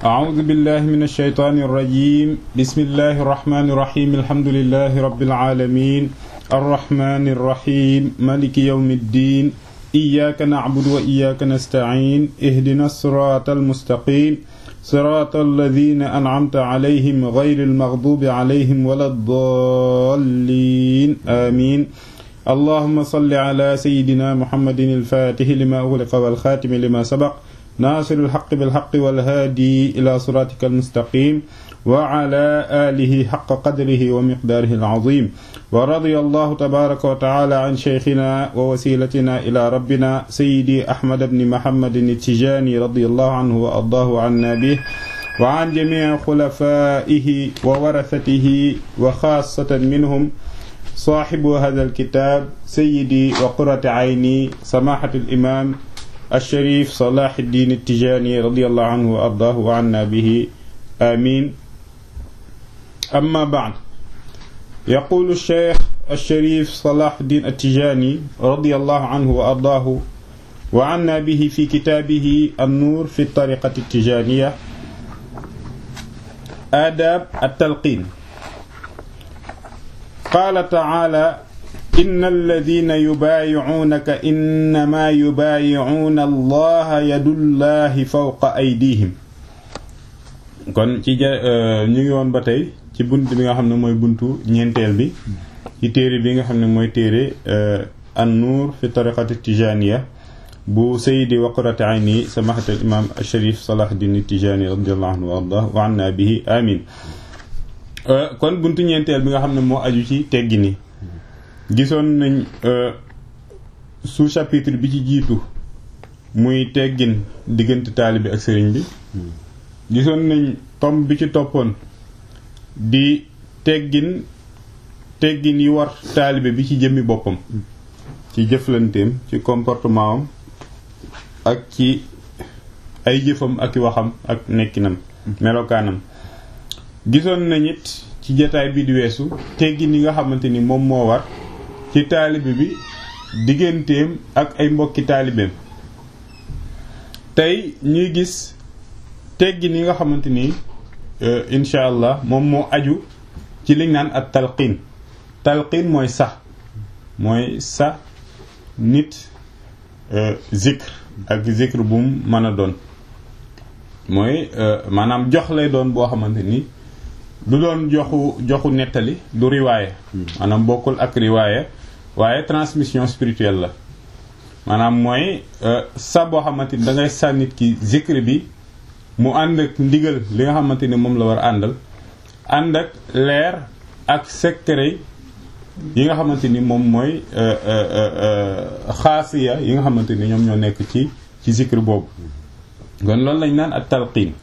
أعوذ بالله من الشيطان الرجيم بسم الله الرحمن الرحيم الحمد لله رب العالمين الرحمن الرحيم مالك يوم الدين إياك نعبد وإياك نستعين اهدنا الصراط المستقيم صراط الذين أنعمت عليهم غير المغضوب عليهم ولا الضالين آمين اللهم صل على سيدنا محمد الفاتح لما أغلق والخاتم لما سبق ناصر الحق بالحق والهادي إلى صراطك المستقيم وعلى آله حق قدره ومقداره العظيم ورضي الله تبارك وتعالى عن شيخنا ووسيلتنا إلى ربنا سيدي أحمد بن محمد التجاني رضي الله عنه وأرضاه عنا به وعن جميع خلفائه وورثته وخاصة منهم صاحب هذا الكتاب سيدي وقرة عيني سماحة الإمام الشريف صلاح الدين التجاني رضي الله عنه وأرضاه وعنا به آمين أما بعد يقول الشيخ الشريف صلاح الدين التجاني رضي الله عنه وأرضاه وعنا به في كتابه النور في الطريقة التجانية آداب التلقين قال تعالى إن الذين يبايعونك إنما يبايعون الله يد الله فوق أيديهم kon ci ja ñu ngi woon ba tey ci bunt bi nga xam ne mooy buntu ñeenteel bi ci téere bi nga xam ne mooy téere an-nuur fi tariqati tijaniya bu sayidi waqrati ayni samahatal imam sharif salahuddin tijani radiallahu anhu wa ardah wa anna bihi amin kon buntu ñeenteel bi nga xam ne moo aju ci teggi ni gisoon nañ sous chapitre bi ci jiitu muy teggin diggante taalibe ak sëriñ bi gisoon nañ tomb bi ci toppoon di teggin teggin yi war taalibe bi ci jëmmi boppam ci jëflanteem ci comportement am ak ci ay jëfam ak i waxam ak nekkinam melokaanam gisoon nañ it ci jataay bi di weesu teggin yi nga xamante ni moom moo war ci taalibe bi digganteem ak ay mbokki taalibeem tey ñuy gis teggin yi nga xamante ni incha allah moom moo aju ci liñ naan ak talqiin talqiin mooy sax mooy sa nit zikr ak zikr bu mu mën a doon mooy maanaam jox lay doon boo xamante ni du doon joxu joxu nettali du riwaaya maanaam bokkul ak riwaaya waaye transmission spirituelle la maanaam mooy sa boo xamante ni da ngay sa nit ki zikr bi mu ànd ak ndigal li nga xamante ni moom la war àndal ànd ak leer ak secret yi nga xamante ni moom mooy xaasiya yi nga xamante ni ñoom ñoo nekk ci ci zikr boobu kon loolu lañ naan ak talqiin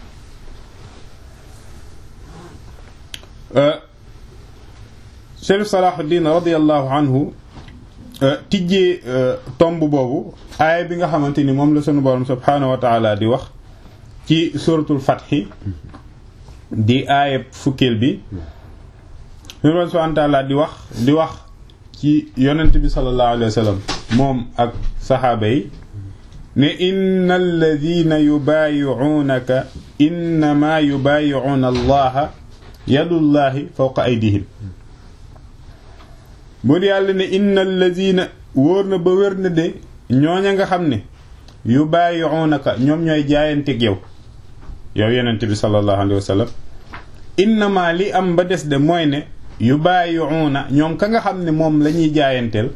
Chérif Salahuddin radiallahu anhu tijjee tomb boobu aaya bi nga xamante ni moom la sunu borom subhaanahu wa taala di wax ci suratul fatxi di aaya fukkeel bi sunu borom subhaanahu wa taala di wax di wax ci yonent bi sallallahu alayhi wa sallam moom ak saxaaba yi ne inna alladina yubaayicuunaka innama yubaayicuuna allaha yadullahi fawqa aydihim buur yàlla ne inna allazina wóor na ba wér na de ñooña nga xam ne yu bàyyi'unaka ñoom ñooy jaayanteeg yow yow yonent bi sallallahu alayhi wa sallam innama li am ba des de mooy ne yu bàyyi'una ñoom ka nga xam ne moom la ñuy jaayanteel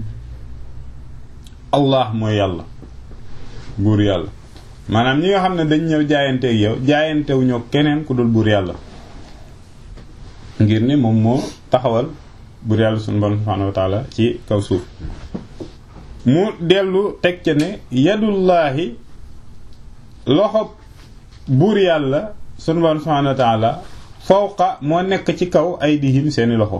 allah mooy yàlla buur yàlla maanaam ñi nga xam ne dañ ñëw jaayanteeg yow jaayantewuñoo keneen ku dul buur yàlla ngir ne moom moo taxawal buur yàlla sunu borom subhaanahu wa taala ci kaw suuf mu dellu teg ca ne yadullaahi loxo buur yàlla sunu borom subhaanahu wa taala fawqa moo nekk ci kaw ay dihim seeni loxo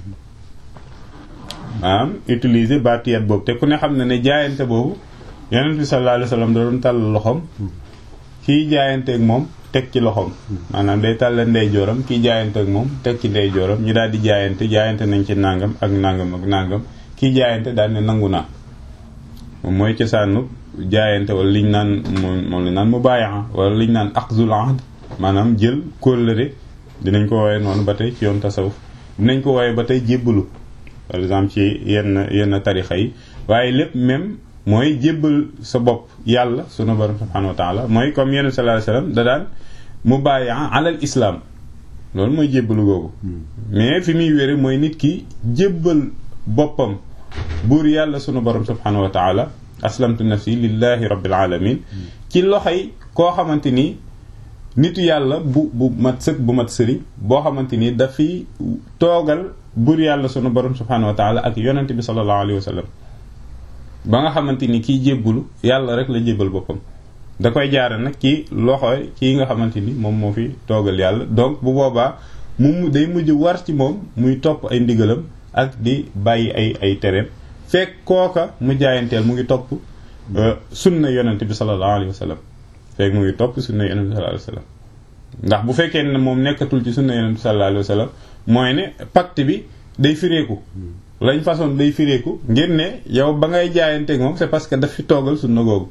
maanaam utiliser baatiyat boobu te ku ne xam ne ne jaayante boobu yonent bi sallallahu alayhi wa sallam da doon tàll loxoom kiy jaayanteeg moom teg ci loxoom maanaam day tàllal ndey jooram kiy jaayante ak moom teg ci ndey jooram ñu daal di jaayante jaayante nañ ci nangam ak nangam ak nangam kiy jaayante daal ne nangu naa moom mooy cosaanu jaayante wala liñ naan moom moom lañ naan mubaayaa wala liñ naan aqzul ahd maanaam jël kóllëre dinañ ko wooye noonu ba tey ci yoon tasawuf dinañ ko wooye ba tey jébbalu par exemple ci yenn yenn tarixa yi waaye lépp même mooy jébbal sa bopp yàlla sunu borom subhanahu wa taala mooy comme yenn sallallahu alayhi wasallam da daan mubaayaa alal islam loolu mooy jébbalu googu mais fi muy wére mooy nit ki jébbal boppam buur yàlla sunu borom subhanahu wa taala aslamtu nafsi lillahi rabbil alamin ci loxoy koo xamante ni nitu yàlla bu bu mat sëkk bu mat sëriñ boo xamante ni dafiy toogal buur yàlla sunu borom subhanahu wa taala ak yonent bi sallallahu alayhi wa sallam ba nga xamante ni kiy jébbulu yàlla rek la jébbal boppam da koy jaare nag ci loxoy kii nga xamante ni moom moo fi toogal yàlla donc bu boobaa mu day mujj war ci moom muy topp ay ndigalam ak di bàyyi ay ay tereem fekk kooka mu jaayanteel mu ngi topp sunna yonent bi sallallahu alayhi wa sallam fekk mu ngi topp sunna yonent bi sallallahu alayhi wa sallam ndax bu fekkee ne moom nekkatul ci sunna yonent bi sallallahu alayhi wa sallam mooy ne pacte bi day fireeku lañ façon day fireeku ngir ne yow ba ngay jaayanteeg moom c'est parce que daf fi toogal sunna googu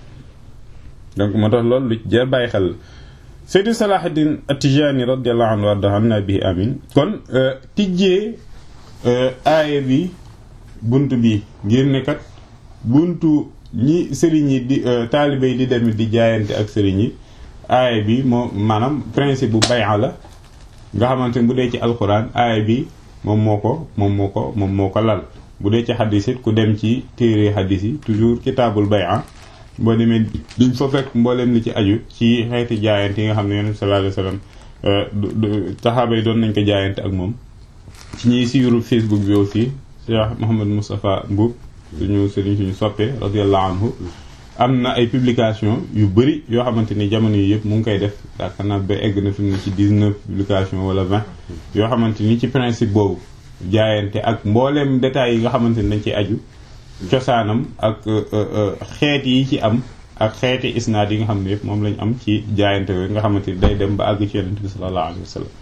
donc moo tax loolu lu jar bàyyi xel Seydi Salahuddin At-Tijani radiyallahu anhu warda anna bihi amin kon tijjee aaya bi bunt bi ngir ne kat buntu ñi sëriñ yi di taalibe yi di demit di jaayante ak sëriñ yi aaya bi moo maanaam principe bu bay'a la nga xamante ne bu dee ci alquran aaya bi moom moo ko moom moo ko moom moo ko lal bu dee ci xadis it ku dem ci téere xadis yi toujours kitaabul bay'a boo demee duñ fa fekk mbooleem li ci aju ci xeeti jaayante yi nga xam ne yonent sallallahu alayhi wasallam saxaaba yi doon nañ ko jaayante ak moom ci ñiy siiru Facebook bi aussi Cheikh Mouhamed Moustapha Mboub suñu sëriñ suñu soppee radiyallahu anhu am na ay publication yu bëri yoo xamante ni jamono yi yëpp mu ngi koy def yaakaar naa ba egg na fi mu ci 19 publication wala 20 yoo xamante ni ci principe boobu jaayante ak mbooleem détails yi nga xamante ni dañ ciy aju cosaanam ak xeet yi ci am ak xeeti isnaad yi nga xam ne yëpp moom lañ am ci jaayante yooyu nga xamante ni day dem ba àgg ci yonent bi sallallahu alayhi wa sallam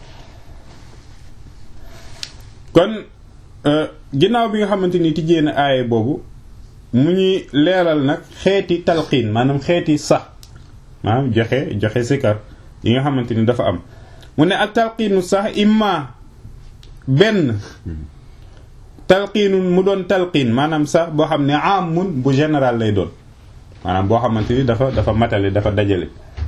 kon ginnaaw bi nga xamante ni tijjee na aaye boobu mu ñuy leeral nag xeeti talqiin maanaam xeeti sax maanaam joxe joxe sikar yi nga xamante ni dafa am mu ne ak talqiinu sax imma benn talqiinun mu doon talqiin maanaam sax boo xam ne amun bu général lay doon maanaam boo xamante ni dafa dafa matale dafa dajale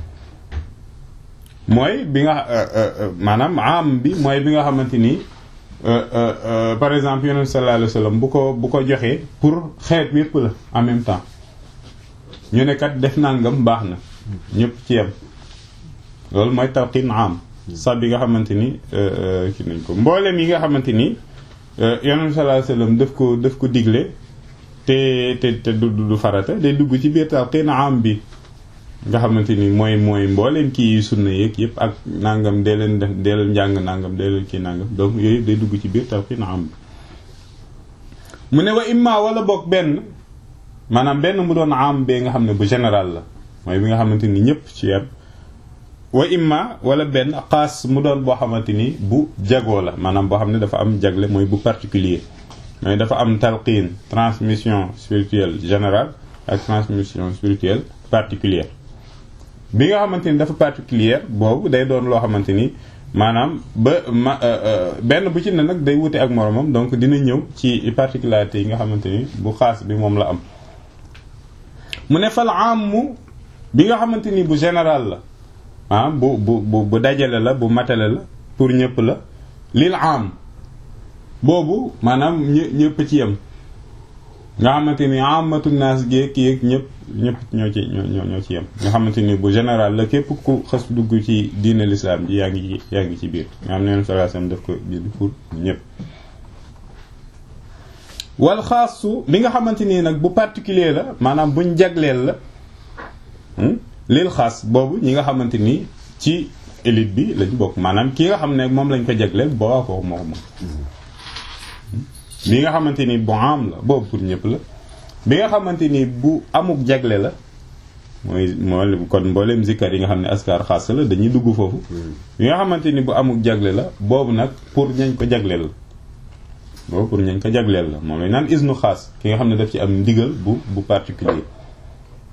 mooy bi nga maanaam am bi mooy bi nga xamante ni par exemple yonent sallallahu alayhi wasallam bu ko bu ko joxee pour xeet yépp la en même temps ñu ne kat def nangam baax na ñëpp ci yem loolu mooy talqiin am sax bi nga xamante ni ki nañ ko mboolem yi nga xamante ni yonent sallallahu alayhi wasallam daf ko daf ko digle te te te du du farata day dugg ci biir talqiin am bi nga xamante ni mooy mooy mbooleem kii sunna yeeg yëpp ak nangam dee leen def dee leen njàng nangam dee leen kii nangam donc yooyu yëpp day dugg ci biir talqiin am bi mu ne wa imma wala boog benn maanaam benn mu doon am bee nga xam ne bu général la mooy bi nga xamante ni ñëpp ci yem wa imma wala benn xaas mu doon boo xamante ni bu jagoo la maanaam boo xam ne dafa am jagle mooy bu particulier mooy dafa am talqiin transmission spirituelle générale ak transmission spirituelle particulière bi nga xamante ni dafa particulière boobu day doon loo xamante ni maanaam ba ma benn bu ci ne nag day wute ak moromam donc dina ñëw ci particularité yi nga xamante ni bu xaas bi moom la am mu ne fal amu bi nga xamante ni bu général la ah bu bu bu bu dajale la bu matale la pour ñëpp la lil am boobu maanaam ñë ñëpp ci yem nga xamante ni amatu naas géeg yéeg ñëpp ñëpp ñoo ci ñoo ñoo ci yem nga xamante ni bu général la képp ku xas dugg ci diine l'islam ji yaa ngi ci yaa ngi ci biir nga xam ne sallallahu alayhi wasallam daf ko bind pour ñëpp wal xaasu li nga xamante nii nag bu particulier la maanaam buñ jagleel la lil xaas boobu ñi nga xamante ni ci élite bi lañ bokk maanaam ki nga xam ne moom lañ ko jagleel boo ko moo ko moom bi nga xamante ni bu am la boobu pour ñëpp la bi nga xamante ni bu amuk jagle la mooy mooy kon mboolem zikkar yi nga xam ne askar xaas la dañuy dugg foofu bi nga xamante ni bu amuk jagle la boobu nag pour ñañ ko jagleel la boobu pour ñañ ko jagleel la moom lañ naan isnu xaas ki nga xam ne daf ci am ndigal bu bu particulier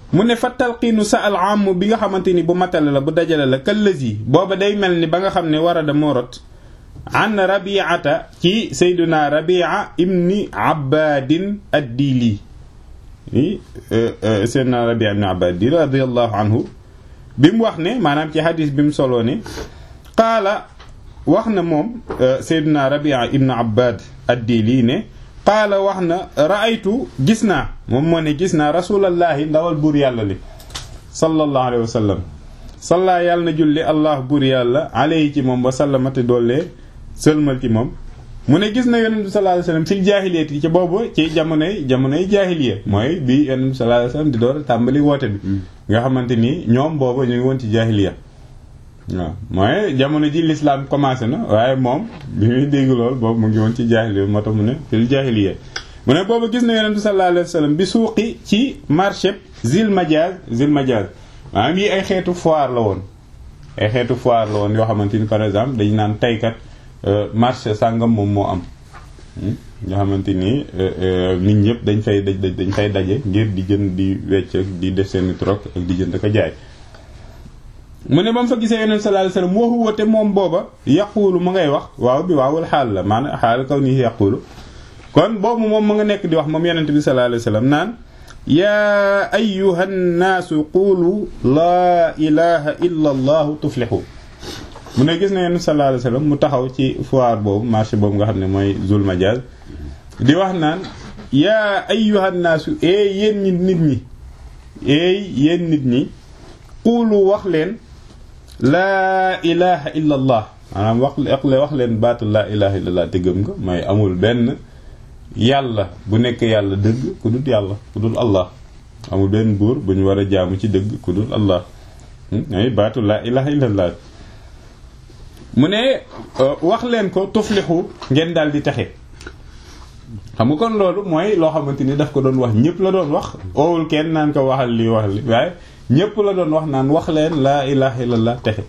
mu ne fa talqiinu sa al am bi nga xamante ni bu matale la bu dajale la kallazi booba day mel ni ba nga xam ne warada moo rot an rabiata ci sayduna rabia ibni abbadin addili i sayduna rabia ibni abbadin radiallahu anhu bi mu wax ne maanaam ci hadis bi mu soloo ne qaala wax na moom sayduna rabia ibni abbad addili ne qaala wax na raaytu gis naa moom moo ne gis naa rasulallahi ndawal buur yàlla li sallallahu alayhi wa sallam salla yàlla na julli allah buur yàlla alayhi ci moom wa sallamate doollee sëlmal ci moom mu ne gis na yonent bi sallallahu alayhi wa sallam fil jaahiliyat yi ci boobu ci jamonoy jamonoy jaahiliya mooy bi yonent bi sallallahu alayhi wa sallam di door tàmbali woote bi nga xamante ni ñoom boobu ñu ngi woon ci jaahiliya waaw mooy jamono ji l'islam commencé na waaye moom bi muy dégg lool boobu mu ngi woon ci jaahiliya moo tax mu ne fil jaahiliya mu ne boobu gis na yonent bi sallallahu alayhi wa sallam bi suuqi ci marché zil majaz zil majaz maanaam yi ay xeetu foire la woon ay xeetu foire la woon yoo xamante ni par exemple dañ naan taykat marché sàngam moom moo am nga xamante ni nit ñëpp dañ fay dañ fay daje ngir di jënd di wecc ak di def seeni troc ak di jënd ko jaay mu ne ba mu fa gisee yonent sallallahu alayhi wasallam waxu wate moom booba yaqulu mu ngay wax waaw bi waawul xaal la maanaam xaal kaw nii yaqulu kon boobu moom mu nga nekk di wax moom yonent bi sallallahu alayhi wasallam naan yaa ayyuha nnaasu qulu laa ilaha illa allahu tuflixu mu ne gis na yonent sallallahu alayhi wasallam mu taxaw ci foire boobu marché boobu nga xam ne mooy zul majaz di wax naan yaa ayyuha nnaasu eey yéen ñi nit ñi eey yéen nit ñi qulu wax leen laa ilaha illa allah maanaam wax wax leen baatu laa ilaha illa allah te gëm nga mooy amul benn yàlla bu nekk yàlla dëgg ku dul yàlla ku dul allah amul benn buur bu ñu war a jaamu ci dëgg ku dul allah ay baatu laa ilaha illa allah mu ne wax leen ko tuflixu ngeen daal di texe xam nga kon loolu mooy loo xamante ni daf ko doon wax ñëpp la doon wax oowul kenn naan ko waxal lii wax li waaye ñëpp la doon wax naan wax leen laa ilaha illallah texe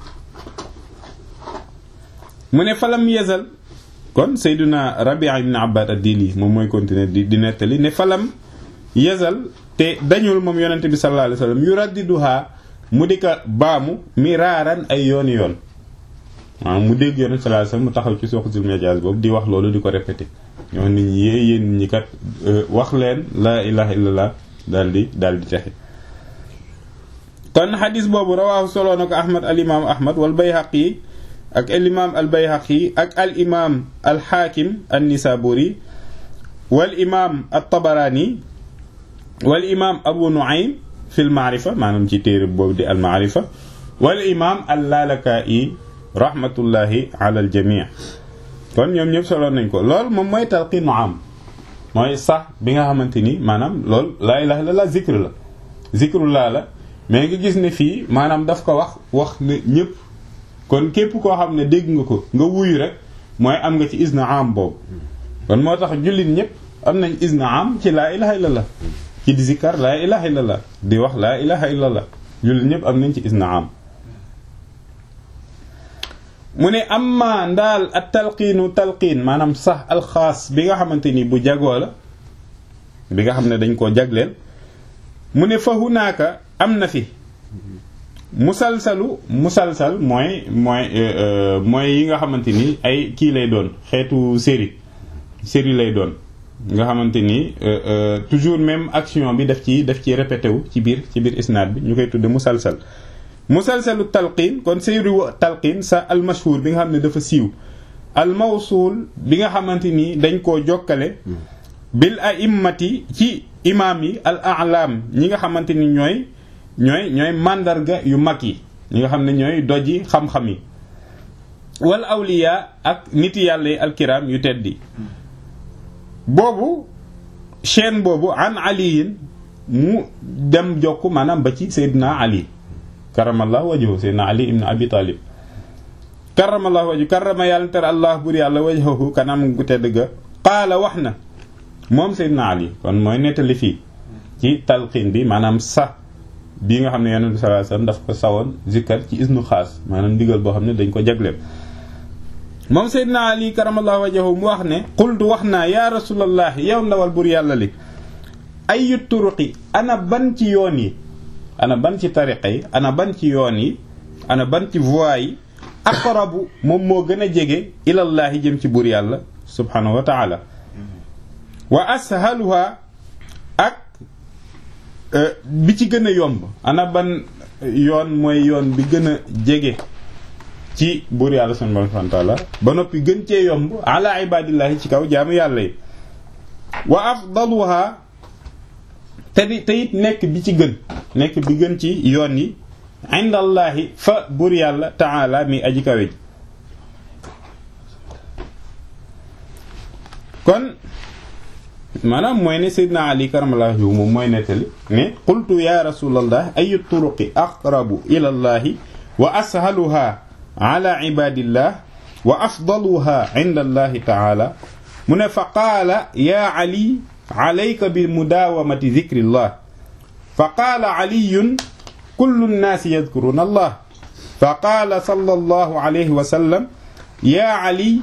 mu ne falam yazal kon sayduna rabia ibn abbad ad-dili moom mooy continuer di di nettali ne falam yazal te dañul moom yonente bi sallallahu alayhi wasallam yuraddiduha mu di ko baamu miraaran ay yooni yoon waaw mu dégg yonente sallallahu alayhi wasallam mu taxaw ci suuq zul majaz boobu di wax loolu di ko répété ñoo nit ñi yée yéen nit ñi kat wax leen laa ilaha illallah daal di daal di texe kon xadis boobu rawaahu soloo na ko ahmad al imam ahmad wal bayhaqi ak al imam al bayhaqi ak al imam al xaakim an nisaburi wal imam al tabarani wal imam abu nuaym fi l maarifa maanaam ci téere boobu di al maarifa wal imam al lalaka'i rahmatullahi ala al jami' kon ñoom ñëpp solo nañ ko lool moom mooy talqiinu am mooy sax bi nga xamante ni maanaam lool laa ilaha illallah zikr la zikrullah la mais nga gis ne fii maanaam daf ko wax wax ne ñëpp kon képp koo xam ne dégg nga ko nga wuyu rek mooy am nga ci isna am boobu kon moo tax jullit ñëpp am nañ isna am ci laa ilaha illallah ci di zikkar laa ilaha illallah di wax laa ilaha illallah jullit ñëpp am nañ ci isna am mu ne amma ndaal ak talqiinu talqiin maanaam sax alxaas bi nga xamante ni bu jagoo la bi nga xam ne dañ koo jagleel mu ne fa hunaaka am na fi musalsalu musalsal mooy mooy mooy yi nga xamante ni ay kii lay doon xeetu série série lay doon nga xamante ni toujours même action bi daf ci daf ci répété wu ci biir ci biir isnaad bi ñu koy tudde musalsal musalsalu talqiin kon série talqiin sa almashhur bi nga xam ne dafa siiw almawsul bi nga xamante ni dañ koo jokkale bil a'immati ci imaam yi al a'lam ñi nga xamante ni ñooy ñooy ñooy màndarga yu mag yi ñi nga xam ne ñooy doji xam-xam yi wal awliya ak nit yàlla yi alkiram yu teddi boobu chaîne boobu an aliyin mu dem jokk maanaam ba ci Seydina Ali karamallahu wajhu Seydina Ali ibn Abi Talib karamallahu wajhu karama yàlla ter allah bur yàlla wajhahu kanam gu tedd ga qaala wax na moom Seydina Ali kon mooy nettali fii ci talqiin bi maanaam sa bii nga xam ne yonent bi sallallahu alayhi wasallam daf ko sawoon zikkar ci isnu xaas maanaam ndigal boo xam ne dañ ko jagleel moom Seydina Ali karamallahu wajhahu mu wax ne qultu wax naa ya rasulallah yow ndawal bur yàlla li ayu turuqi ana ban ci yoon yi ana ban ci tariqa yi ana ban ci yoon yi ana ban ci voie yi aqrabu moom moo gën a jege ilallaahi jëm ci buur yàlla subhanahu wa taala wa ashaluha ak bi ci gën a yomb ana ban yoon mooy yoon bi gën a jege ci buur yàlla subhanahu wa taala ba noppi gën cee yomb ala ibadillahi ci kaw jaamu yàlla yi wa afdaluha te di te it nekk bi ci gën nekk bi gën ci yoon yi indallahi fa buur yàlla taala mi aji kawe ji kon maanaam mooy ne Seydina Ali karamallahu wajhu moom mooy nettali ne qultu ya rasulallah ayu turuqi aqrabu ila llahi wa ashaluha ala ibadillah wa afdaluha inda allahi taala mu ne fa qaala ya ali alayka bi mudawamati dhikrillah fa qaala aliyun kullu nnaasi yadkuruna allah fa qaala sallallahu alayhi wa sallam ya ali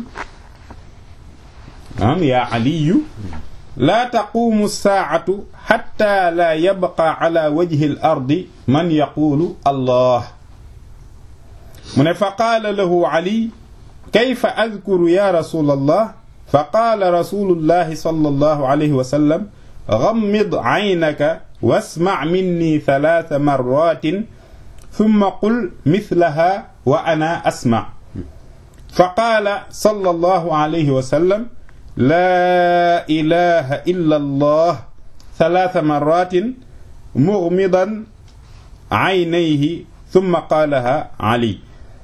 am ya aliyu laa taqumu saacatu xatta laa yabqa ala wajhi al ardi man yaquulu allah mu ne fa qaala lahu ali kayfa adkuru ya rasul allah fa qaala rasulullahi sallallahu alayhi wa sallam gammid caynaka wasmac minni talaata marratin summa qul mislaha wa ana asmac fa qaala sallallahu alayhi wa sallam laa ilaha illa allah talaata marratin mughmidan aynayhi thumma qaalaha ali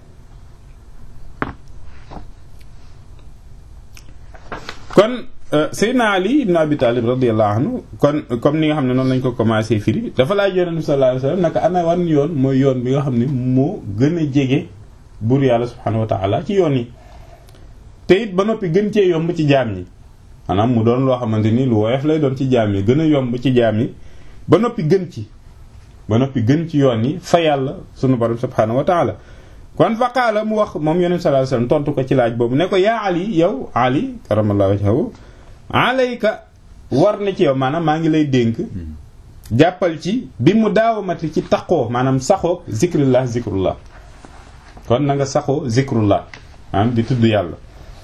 kon Seydina Ali ibn Abi Talib radiyallahu anhu kon comme ni nga xam ne noonu lañ ko commencé firi dafa laaj yonent bi sallallahu alayhi wasallam naka ana wan yoon mooy yoon bi nga xam ne moo gën a jege buur yàlla subhanahu wa ta'ala ci yoon yi te it ba noppi gën cee yomb ci jaam yi maanaam mu doon loo xamante ni lu woyof lay doon ci jaam yi gën a yomb ci jaam yi ba noppi gën ci ba noppi gën ci yoon yi fa yàlla sunu borom subhanahu wa ta'ala kon fa qaala mu wax moom yonent sallallahu alayhi wasallam tontu ko ci laaj boobu ne ko yaa Ali yow Ali karamallahu wajhahu alayka war na ci yow maanaam maa ngi lay dénk jàppal ci bi mu daawamati ci taqoo maanaam saxoo zikrullah zikrullah kon na nga saxoo zikrullah maanaam di tudd yàlla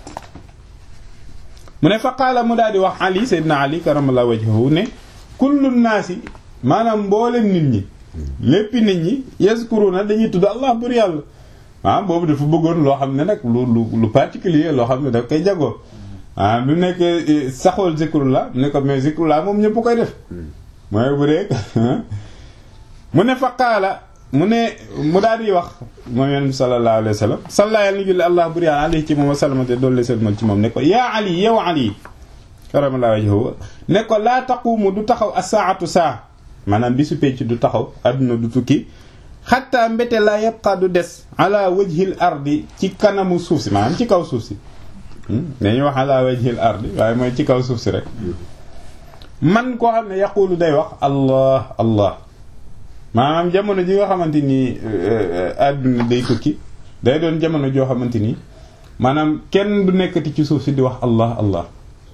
mu ne fa qaala mu daal di wax ali sayyidina ali karamallahu wajhahu ne kullu naasi maanaam mboolem nit ñi léppi nit ñi yazkuruna dañuy tudd allah bur yàlla ah boobu dafa bëggoon loo xam ne nag lu lu lu particulier loo xam ne daf koy jagoo ah bi mu nekk saxool zikrullah ne ko mais zikrullah moom ñëpp koy def mooy bu dee mu ne fa qaala mu ne mu daal di wax moom yonent bi sallallahu alayhi wa sallam salla yàlla ni julli allah bur yàlla alayhi ci moom wa sallamate doolu selmal ci moom ne ko yaa ali yow ali karamallahu wajhahu ne ko laa taqumu du taxaw as-saatu saa maanaam bisu pecc du taxaw adduna du tukki xatta mbete laa yabqa du des ala wajhil ardi ci kanamu suuf si maanaam ci kaw suuf si dañuy wax ala wajhil ardi waaye mooy ci kaw suuf si rek man koo xam ne yaqulu day wax allah allah maanaam jamono ji nga xamante ni àdduna day tukki day doon jamono joo xamante ni maanaam kenn du nekkati ci suuf si di wax allah allah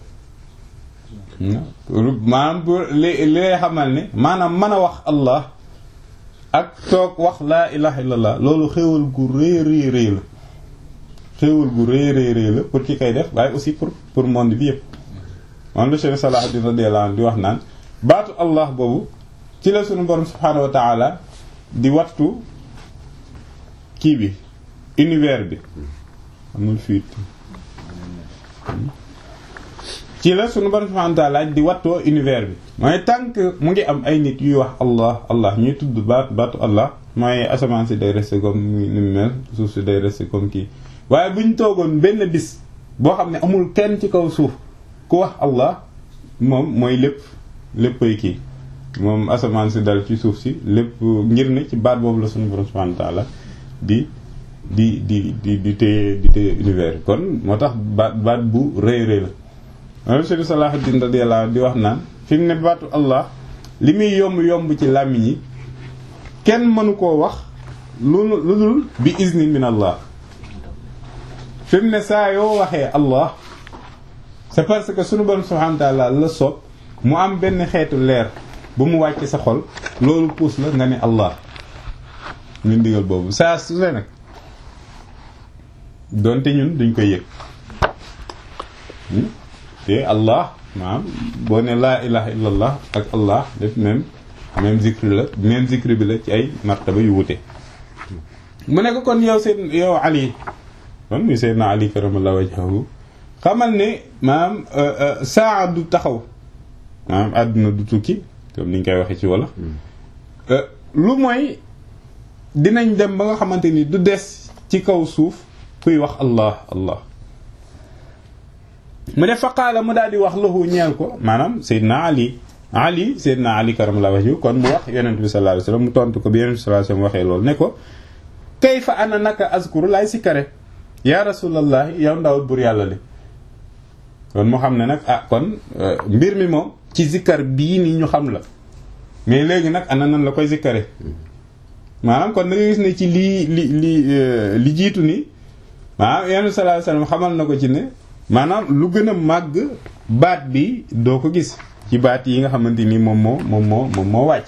maanaam pour li li lay xamal ne maanaam mën a wax allah ak toog wax laa ilaha illallah loolu xéewal gu rëy rëy rëy la xéewal gu rëy rëy rëy la pour ki koy def waaye aussi pour pour monde bi yëpp moom la Cheikh Salahuddin radiyallahu anhu di wax naan baatu allah boobu ci la sunu borom subhaanahu wa taala di wattu kii bi univers bi amul fuite ci la sunu borom subhaanahu wa taala di wattoo univers bi mooy tant que mu ngi am ay nit yuy wax allah allah ñuy tudd baat baatu allah mooy asamaan si day rester comme ni mu mel suuf si day rester comme kii waaye bu ñu toogoon benn bis boo xam ne amul kenn ci kaw suuf ku wax allah moom mooy lépp léppay kii moom asamaan si dal ci suuf si lépp ngir ne ci baat boobu la sunu borom subhanahu wa ta'ala di di di di di téye di téye univers kon moo tax baat baat bu rëy rëy la moom Cheikh Salahuddin radiyallahu anhu di wax naan fi mu ne baatu allah li muy yomb yomb ci làmmiñ yi kenn mënu koo wax lu lu dul bi izni min allah fi mu ne saa yoo waxee allah c'est parce que sunu borom subhanahu wa ta'ala la soob mu am benn xeetu leer bu mu wàcc sa xol loolu puus la nga ne allah ñu ndigal boobu saa su ne nag doonte ñun duñ koy yëg te allah maanaam boo ne laa ilaha illallah ak allah def même même zikri la même zikri bi la ci ay martaba yu wute mu ne ko kon yow seen yow ali kon muy seydna ali karamallahu wajhahu xamal ne maanaam saa du taxaw maanaam àdduna du tukki comme ni ñu koy waxee ci wala lu mooy dinañ dem ba nga xamante ni du des ci kaw suuf kuy wax allah allah mu ne faqaala mu daal di wax lahu ñeel ko maanaam seydna ali ali seydna ali karamallahu wajhahu kon mu wax yonent bi sallallahu alayhi wasallam mu tontu ko bi yonent bi sallallahu alayhi wasallam waxee loolu ne ko kayfa ana naka azkuru laay sikkare ya rasulallah yow ndawul bur yàlla li kon mu xam ne nag ah kon mbir mi moom ci zikkar bii nii ñu xam la mais léegi nag ana nan la koy zikkare maanaam kon da nga gis ne ci lii li li li jiitu ni maanaam yonent sallallahu alayhi wasallam xamal na ko ci ne maanaam lu gën a màgg baat bi doo ko gis ci baat yi nga xamante ni moom moo moom moo moom moo wàcc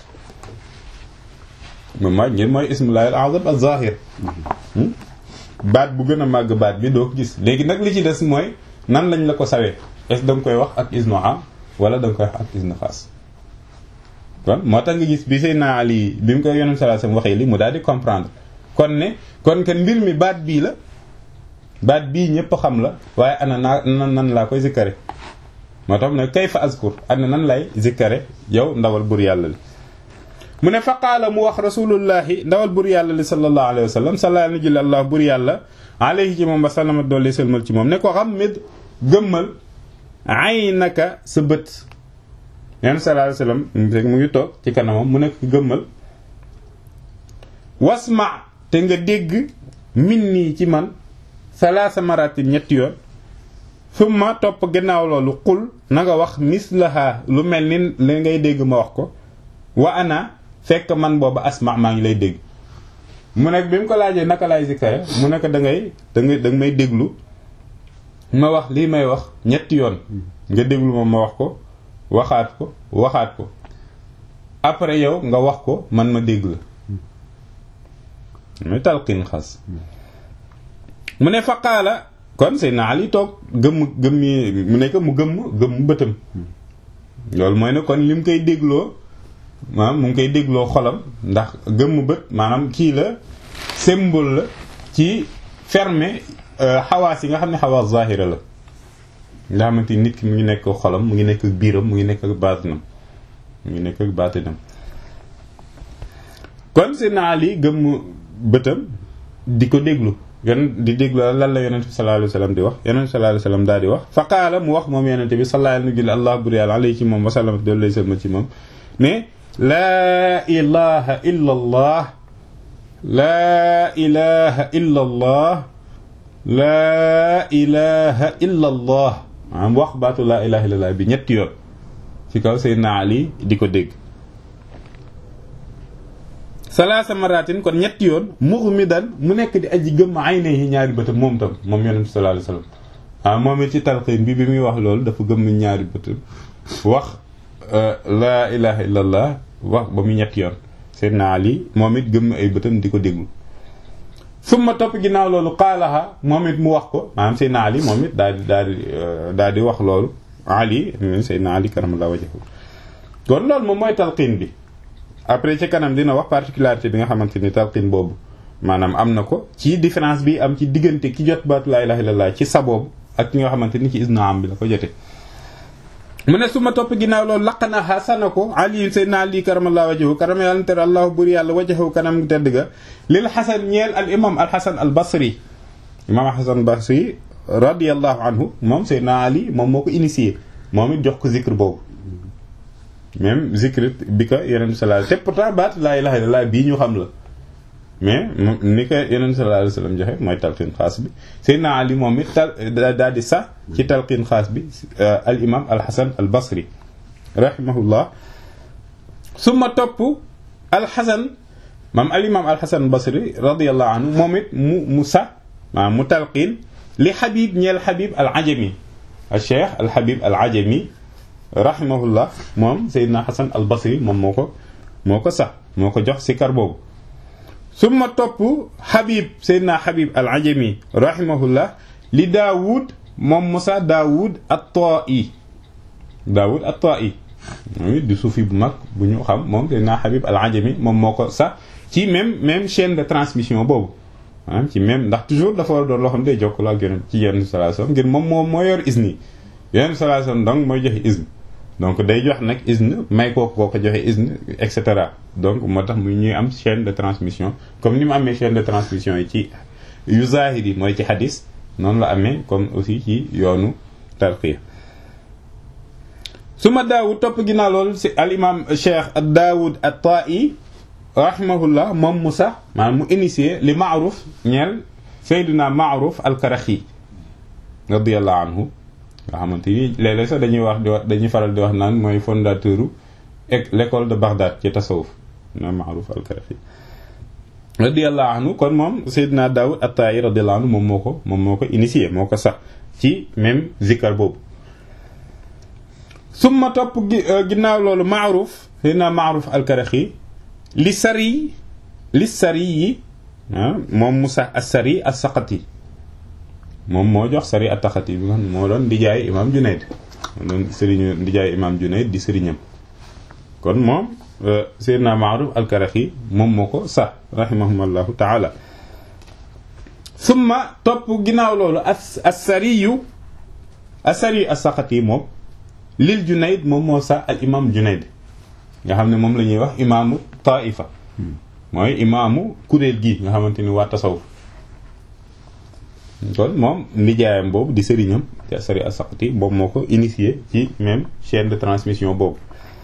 moom mooy ngeen mooy ismullahi al-azam az-zahir baat bu gën a màgg baat bi doo ko gis léegi nag li ci des mooy nan lañ la ko sawee est-ce da nga koy wax ak isnu am wala da nga koy wax ak isnu xaas kon moo tax nga gis bi Seydina Ali bi mu koy yonent sallallahu alayhi wasallam waxee li mu daal di comprendre kon ne kon ken mbir mi baat bii la baat bii ñëpp xam la waaye ana naa nan nan laa koy zikkare moo tax ne kayfa azkur ana nan lay zikkare yow ndawal bur yàlla li mu ne fa qaala mu wax rasulullahi ndawal bur yàlla li sallallahu alayhi wa sallam sala na jël allah bur yàlla alayhi ci moom ba salama doole sëlmal ci moom ne ko xam mid gëmmal ay naka sa bët neen sallallahu alayhi wa sallam mu ngi toog ci kanamam mu nekk gëmmal wasma te nga dégg min nii ci man salaasa maratin ñetti yoon summa topp gannaaw loolu xul na nga wax mislaha lu mel ni li ngay dégg ma wax ko wa ana fekk man booba asma maa ngi lay dégg mu nekk bi mu ko laajee naka laay zikkare mu nekk da ngay da ngay da nga may déglu ma wax lii may wax ñetti yoon nga déglu ma ma wax ko waxaat ko waxaat ko après yow nga wax ko man ma dégg la muy talqin xas mu ne faqaala kon Seydina Ali toog gëmm gëmm yi mu nekk mu gëmm gëmm bëtam loolu mooy ne kon li mu koy dégloo maanaam mu ngi koy dégloo xolam ndax gëmm bët maanaam kii la symbole la ci fermer xawaas yi nga xam ne xawaas zahira la nga xamante nit ki mu ngi nekk xolam mu ngi nekk biiram mu ngi nekk ak baatinam mu ngi nekk ak baatinam kon Seydina Ali gëmm bëtam di ko déglu yon di déglu lan la yonent bi sallallahu alayhi wasallam di wax yonent bi sallallahu alayhi wasallam daal di wax fa qaala mu wax moom yonent bi sallallahu alayhi wasallam allah bur yàlla alayhi ci moom wasallam doolu lay sëlma ci moom ne laa ilaha illa allah laa ilaha illa allah laa ilaha illa allah maanaam wax baatu laa ilaha illa allah bi ñetti yoon ci kaw Seydina Ali di ko dégg salaasa maratin kon ñetti yoon mughmidan mu nekk di aji gëmm aynayhi ñaari bëtam moom tam moom yonent bi sallallahu alayhi wasallam ah moom it ci talqiin bi bi muy wax loolu dafa gëmm ñaari bëtam wax laa ilaha illallah wax ba mu ñetti yoon Seydina Ali moom it gëmm ay bëtam di ko déglu summa topp ginnaaw loolu qaalaha moom it mu wax ko maanaam Seydina Ali moom it daal di daal di daal di wax loolu Ali Seydina Ali karamallahu wajhahu kon loolu moom mooy talqiin bi après ci kanam dina wax particularité bi nga xamante ni talqin boobu maanaam am na ko ci différence bi am ci diggante ki jot baatu laa ilaha illallah ci sa boobu ak ki nga xamante ni ci isna am bi la ko jote mu ne su ma topp ginnaaw loolu laqana xasana ko ali sayyidina ali karamallahu wajhahu karama yàlla tere allahu buri yàlla wajhahu kanam tedd ga lil xasan ñeel al imam al xasan al basri imam al xasan basri radiallahu anhu moom sayyidina ali moom moo ko initié moom it jox ko zikr boobu même zikrit bi ko yeneen sallallahu te pourtant baat laa ilaha illallah bii ñu xam la mais ni ko yeneen sallallahu alayhi wasallam joxe mooy talqin xaas bi Seydina Ali moom it tal daal di sax ci talqin xaas bi al imam al Hasan al Basri rahimahullah summa topp al Hasan maam al imam al Hasan al Basri radiyallahu anhu moom it mu mu sax maanaam mu talqin li Habib ñeel Habib al Ajami al Cheikh al Habib al Ajami rahimahullah moom Seydina Hasan al Basri moom moo ko moo ko sax moo ko jox sikar boobu summa topp Habib Seydina Habib al Ajami rahimahullah li Daawud moom Musa Daawud at-Ta'i Daawud at-Ta'i moom it di suufi bu mag bu ñu xam moom Seydina Habib al Ajami moom moo ko sax ci même même chaîne de transmission boobu maanaam ci même ndax toujours dafa war a doon loo xam ne day jokkaloo ak yeneen ci yenn sallallahu alayhi wasallam ngir moom moo moo yor isni yenn sallallahu alayhi wasallam donc mooy joxe isne donc day jox nag isne may kooku koo ko joxe isne et cetera donc moo tax mu ñuy am chaîne de transmission comme ni mu amee chaîne de transmission yi ci yu zahir yi mooy ci hadis noonu la amee comme aussi ci yoonu tarqiya su ma daawud topp ginnaaw loolu si al imam cheikh daawud at-ta'i rahimahullah moom mu sax maanaam mu initié li maaruf ñeel sayduna maaruf al-karaxi radiyallahu anhu nga xamante ni léeg-léeg sax dañuy wax di wax dañuy faral di wax naan mooy fondateur u l'école de Bagdad ci tasawuf na maaruf al-karaxi radiyallahu anhu kon moom sayduna daawud at-ta'i radiyallahu anhu moom moo ko moom moo ko initié moo ko sax ci même zikar boobu summa topp ginnaaw loolu maaruf sayduna maaruf al-karaxi li sari li sari yi moom Musa as-Sari as-Saqati moom moo jox sari at-Taqati bi nga xam ne moo doon ndijaay imaam Junayd moo doon sëriñu ndijaay imaam Junayd di sëriñam kon moom Seydina Ma'ruf al-Karaxi moom moo ko sax rahimahumullahu taala summa topp ginnaaw loolu as-Sariyu as-Sari as-Saqati moom lil Junayd moom moo sax al imaam Junayd nga xam ne moom la ñuy wax imaamu taifa mooy imaamu kuréel gi nga xamante ni waa tasawuf kon moom nijaayam boobu di sëriñam te sari asaqti boobu moo ko initié ci même chaîne de transmission boobu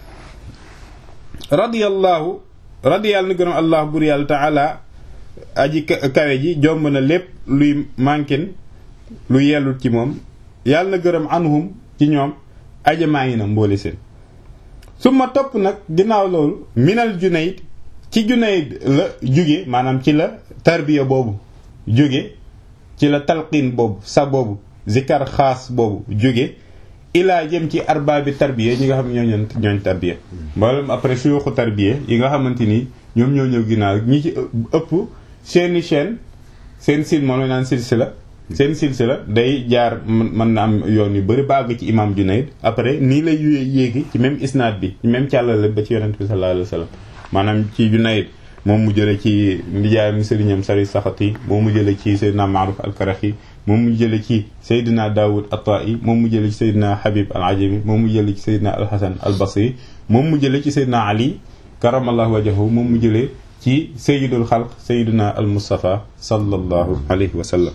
radiyallahu radiyallahu ni gërëm allah bur yàlla taala aji kawe ji jomb na lépp luy manquin lu yellut ci moom yàlla na gërëm anhum ci ñoom aja maa ngi na mboole seen su ma topp nag ginnaaw loolu minal Junayd ci Junayd la jóge maanaam ci la tarbiya boobu jóge ci la talqin boobu sa boobu zikar xaas boobu jóge ilaa jëm ci arbaabi tarbiya ñi nga xam ñoo ñoon ñooñ tarbiya mboolem après suyuxu tarbiya yi nga xamante ni ñoom ñoo ñëw ginnaaw ñi ci ëpp seeni chaîne seen sil moom la naan silsila seen silsila day jaar mën na am yoon yu bëri ba àgg ci imam Junayd après nii lay yéegi ci même isnaad bi ci même càllale ba ci yonent bi sallallahu alayhi wa sallam maanaam ci Junayd moom mu jële ci ndijaayam sëriñam sari saxati moom mu jële ci Seydina Maaruf al-Karaxi moom mu jële ci Seydina Daawud at-Ta'i moom mu jële ci Seydina Habib al-Ajami moom mu jële ci Seydina al-Hasan al-Basri moom mu jële ci Seydina Ali karamallahu wajhahu moom mu jële ci Sayyidul Xalq Seydina al-Mustafa sallallahu alayhi wa sallam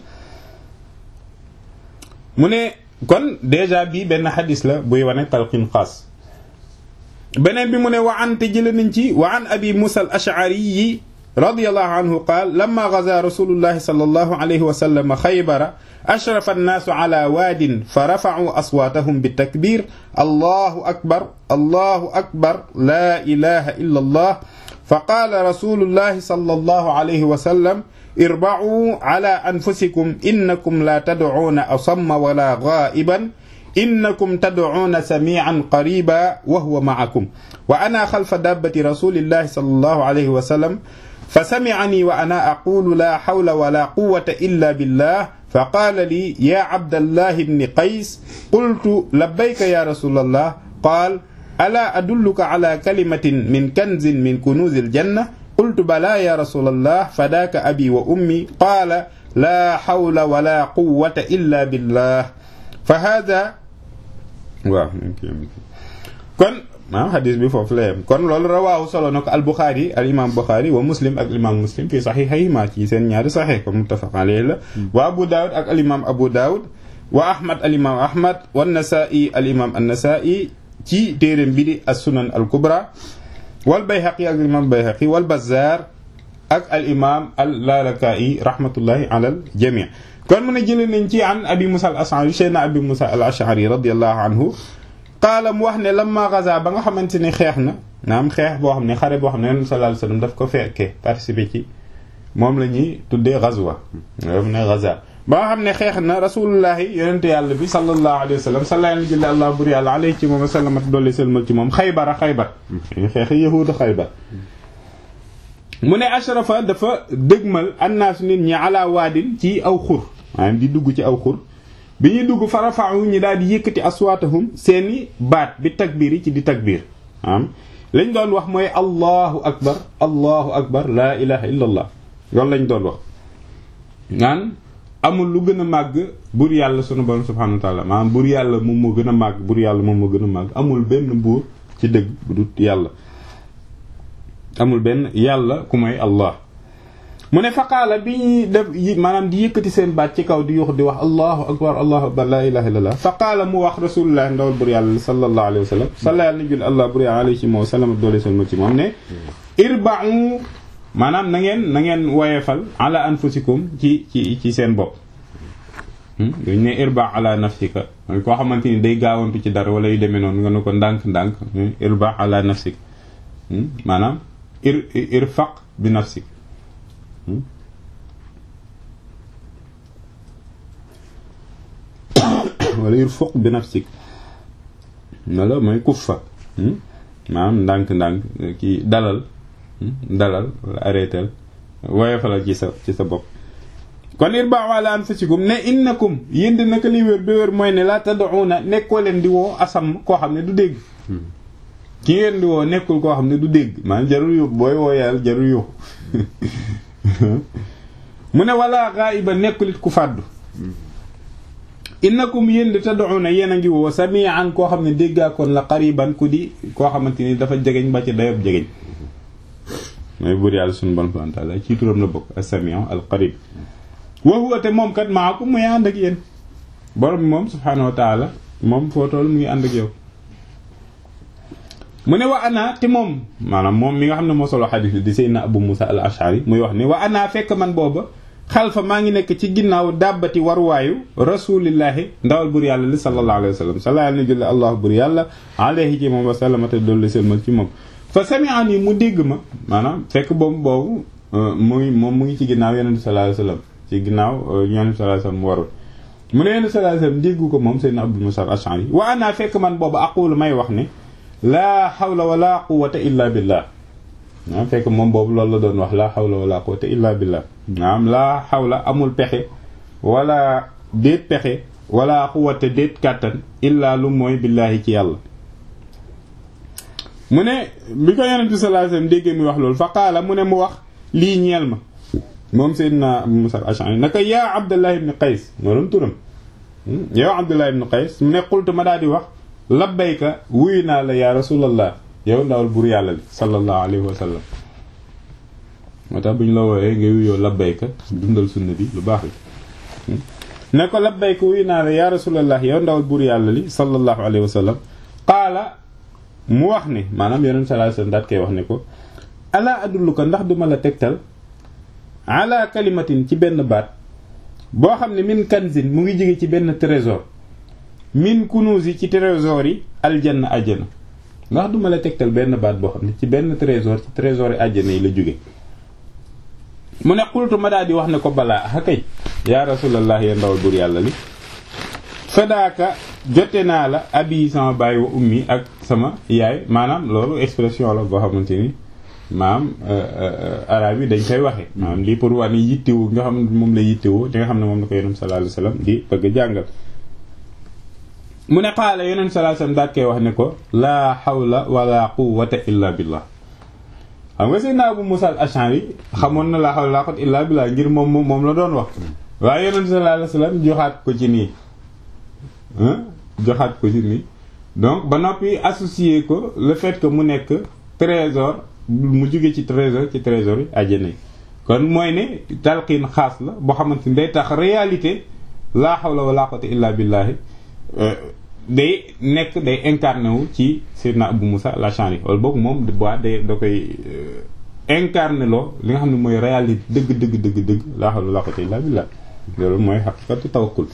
mu ne kon déjà bii benn xadis la buy wane talqin xaas beneen bi mu ne wa an te jële nañ ci wa an abi musa al ash'ari radiyallahu anhu qaal lamma gaza rasulullahi sallallahu alayhi wa sallam xaybara ashrafa annaasu ala waadin fa rafa'u aswaatahum bitakbir allahu akbar allahu akbar la ilaha illa allah fa qaala rasulullahi sallallahu alayhi wa sallam irba'u ala anfusikum innakum la tad'una asamma wala ghaiban innakum tad'una sami'an qariba wa huwa ma'akum wa ana khalfa dabbati rasulillahi sallallahu alayhi wa sallam فسمعني وأنا أقول لا حول ولا قوة إلا بالله فقال لي يا عبد الله بن قيس قلت لبيك يا رسول الله قال ألا أدلك على كلمة من كنز من كنوز الجنة قلت بلى يا رسول الله فداك أبي وأمي قال لا حول ولا قوة إلا بالله فهذا waaw kon ah xadis bi foofu la yem kon loolu rawaahu solo na ko al Buxaari al imaam Buxaari wa muslim ak al imaam muslim fii saxiixayhimaa ci seen ñaari saxiix comme muttafaq alayhi la wa Abu Daawud ak al imaam Abu Daawud wa Ahmad al imaam Ahmad wa Nasaa'i al imaam an-Nasaa'i ci téereem bi di as-Sunan al Kubra wal Bayhaqi ak al imaam Bayhaqi wal Bazzaar ak al imaam al Lalaka'i rahmatullahi ala al jamii kon mu ne jëlee nañ ci an Abi Musa al Ash'ari Seydina Abi Musa al Ash'ari radiyallahu anhu qaala mu wax ne lamma gaza ba nga xamante ne xeex na naam xeex boo xam ne xare boo xam ne Yonent sallallahu alayhi wasallam daf ko fekkee participer ci moom la ñuy tuddee gazwa mu ne gaza ba nga xam ne xeex na rasulullahi yonente yàlla bi sallallahu alayhi wa sallam sallallahu alayhi allah bur yàlla alayhi ci moom sallamat dolli sëlmal ci moom xaybara xaybar xeex yahuuda xaybar mu ne ashrafa dafa dëgmal annaas nit ñi ala waadin ci aw xur maanaam di dugg ci aw xur bi ñuy dugg farafa'u ñi daal di yëkkati aswaatahum seeni baat bi takbiir yi ci di takbiir am lañ doon wax mooy allahu akbar allahu akbar laa ilaha illa allah loolu lañ doon wax naan amul lu gën a màgg buur yàlla sunu borom subhanahu wa taala maanaam buur yàlla moom moo gën a màgg buur yàlla moom moo gën a màgg amul benn buur ci dëgg bu dut yàlla amul benn yàlla ku may allah mu ne faqaala bi ñuy def maanaam di yëkkati seen baat ci kaw di yuux di wax allahu akbar allahu akbar la ilaha illallah faqaala mu wax rasulullah ndawal bur yàlla sallallahu alayhi wa sallam salla yàlla na jul allah bur yàlla alayhi ci moom salama doole salma ci moom ne irba'u maanaam na ngeen na ngeen woyefal ala anfusikum ci ci ci seen bopp dañ ne irba ala nafsika koo xamante ni day gaawantu ci dara wala yu demee noonu nga ne ko ndànk-ndànk irba ala nafsik maanaam ir irfaq bi nafsik wala irfaq bi nafsik wala mooy kuffa maanaam ndànk-ndànk kii dalal dalal wala arrêtel woyofalal ci sa ci sa bopp kon irba ala anfusikum ne innakum yéen di naka li wér bi wér mooy ne la tad'una nekkoo leen di woo asam koo xam ne du dégg ki ngeen di woo nekkul koo xam ne du dégg maanaam jarul yu booy woo yàlla jarul yu mu ne wala ghaiba nekkulit ku fàddu innakum yéen di tad'una yéen a ngi woo sami'an koo xam ne déggaakoon la qariban ku di koo xamante ni dafa jegeñ ba ci dayob jegeñ mooy buur yàlla sunu bon subhanahu wa ta'ala ci turam la bokk as-sami'u al-qarib wa huwa te moom kat maakum muy ànd ak yéen borom bi moom subhanahu wa ta'ala moom foo toll mu ngi ànd ak yow mu ne wa ana te moom maanaam moom mi nga xam ne moo solo xadis bi di Seydina Abu Musa al-Ash'ari muy wax ni wa ana fekk man booba xalfa maa ngi nekk ci ginnaaw dàbbati waruwaayu rasulillahi ndawal bur yàlla li sallallahu alayhi wa sallam sala yàlla na julli allah bur yàlla alayhi ci moom wa sallamate dolli selmal ci moom fa sami'ani mu dégg ma maanaam fekk boobu boobu muy moom mu ngi ci ginnaaw yonente sallallahu alayhi wa sallam ci ginnaaw yonente sallallahu alayhi wa sallam mu warul mu ne yonente sallallahu alayhi wa sallam déggu ko moom Seydina Abu Musa al-Ash'ari wa ana fekk man boobu aqulu may wax ne laa hawla wala quwwata illa billah naam fekk moom boobu loolu la doon wax laa hawla wala quwwata illa billah naam laa hawla amul pexe wala déet pexe wala quwwata déet kàttan illa lu mooy billaahi ci yàlla mu ne bi ko yonent bi sallallahu alayhi wasallam déggee muy wax loolu fa qaala mu ne mu wax lii ñeel ma moom Seydina Abu Musa al-Ash'ari naka yaa Abdullah ibn Qays noonu turam yow Abdullah ibn Qays mu ne qultu ma daal di wax labbayka wuyu naa la yaa rasulallah yow ndawal bur yàlla li sallallahu alayhi wa sallam moo tax bu ñu la wooyee nga wuyoo labbayka dundal sunna bi lu baax la ne ko labbayka wuyu naa la yaa rasulallah yow ndawal bur yàlla li sallallahu alayhi wa sallam qaala mu wax ne maanaam yonent sallallahu alayhi wa sallam daat koy wax ne ko ala adulluka ndax duma la tegtal ala kalimatin ci benn baat boo xam ne min kanzin mu ngi jóge ci benn trésor min kunuus yi ci trésor yi aljanna àjjana ndax duma la tegtal benn baat boo xam ne ci benn trésor ci trésor yi àjjana yi la jóge mu ne xultu ma daal di wax ne ko balaa a kay yaa rasulallah ya ndawal bur yàlla li fadaaka jote naa la abi sama baay wa ummi ak sama yaay maanaam loolu expression la boo xamante ni maanaam arab yi dañ koy waxe maanaam lii pour wane yittewu nga xam ne moom la yittewoo li nga xam ne moom la ko yonent sallallahu alayhi wasallam di bëgg a jàngal mu ne xaala yonent sallallahu alayhi wasallam daat koy wax ne ko laa hawla wala quwwata illa billah xam nga Seydina Abu Musa al-Ash'ari xamoon na laa hawla wala quwwata illa billah ngir moom moom la doon wax waaye yonent sallallahu alayhi wasallam joxaat ko ci nii joxaat ko ci nii donc ba noppi associé ko le fait que mu nekk trésor mu jóge ci trésor ci trésor yi àjjana yi kon mooy ne talqiin xaas la boo xamante ni day tax réalité laa hawla wala quwwata illa billahi day nekk day incarné wu ci Seydina Abu Musa al-Ash'ari wala boog moom bois day da koy incarné loo li nga xam ne mooy réalité dëgg dëgg dëgg dëgg laa hawla wala quwwata illa billah loolu mooy haqiqatu tawakkul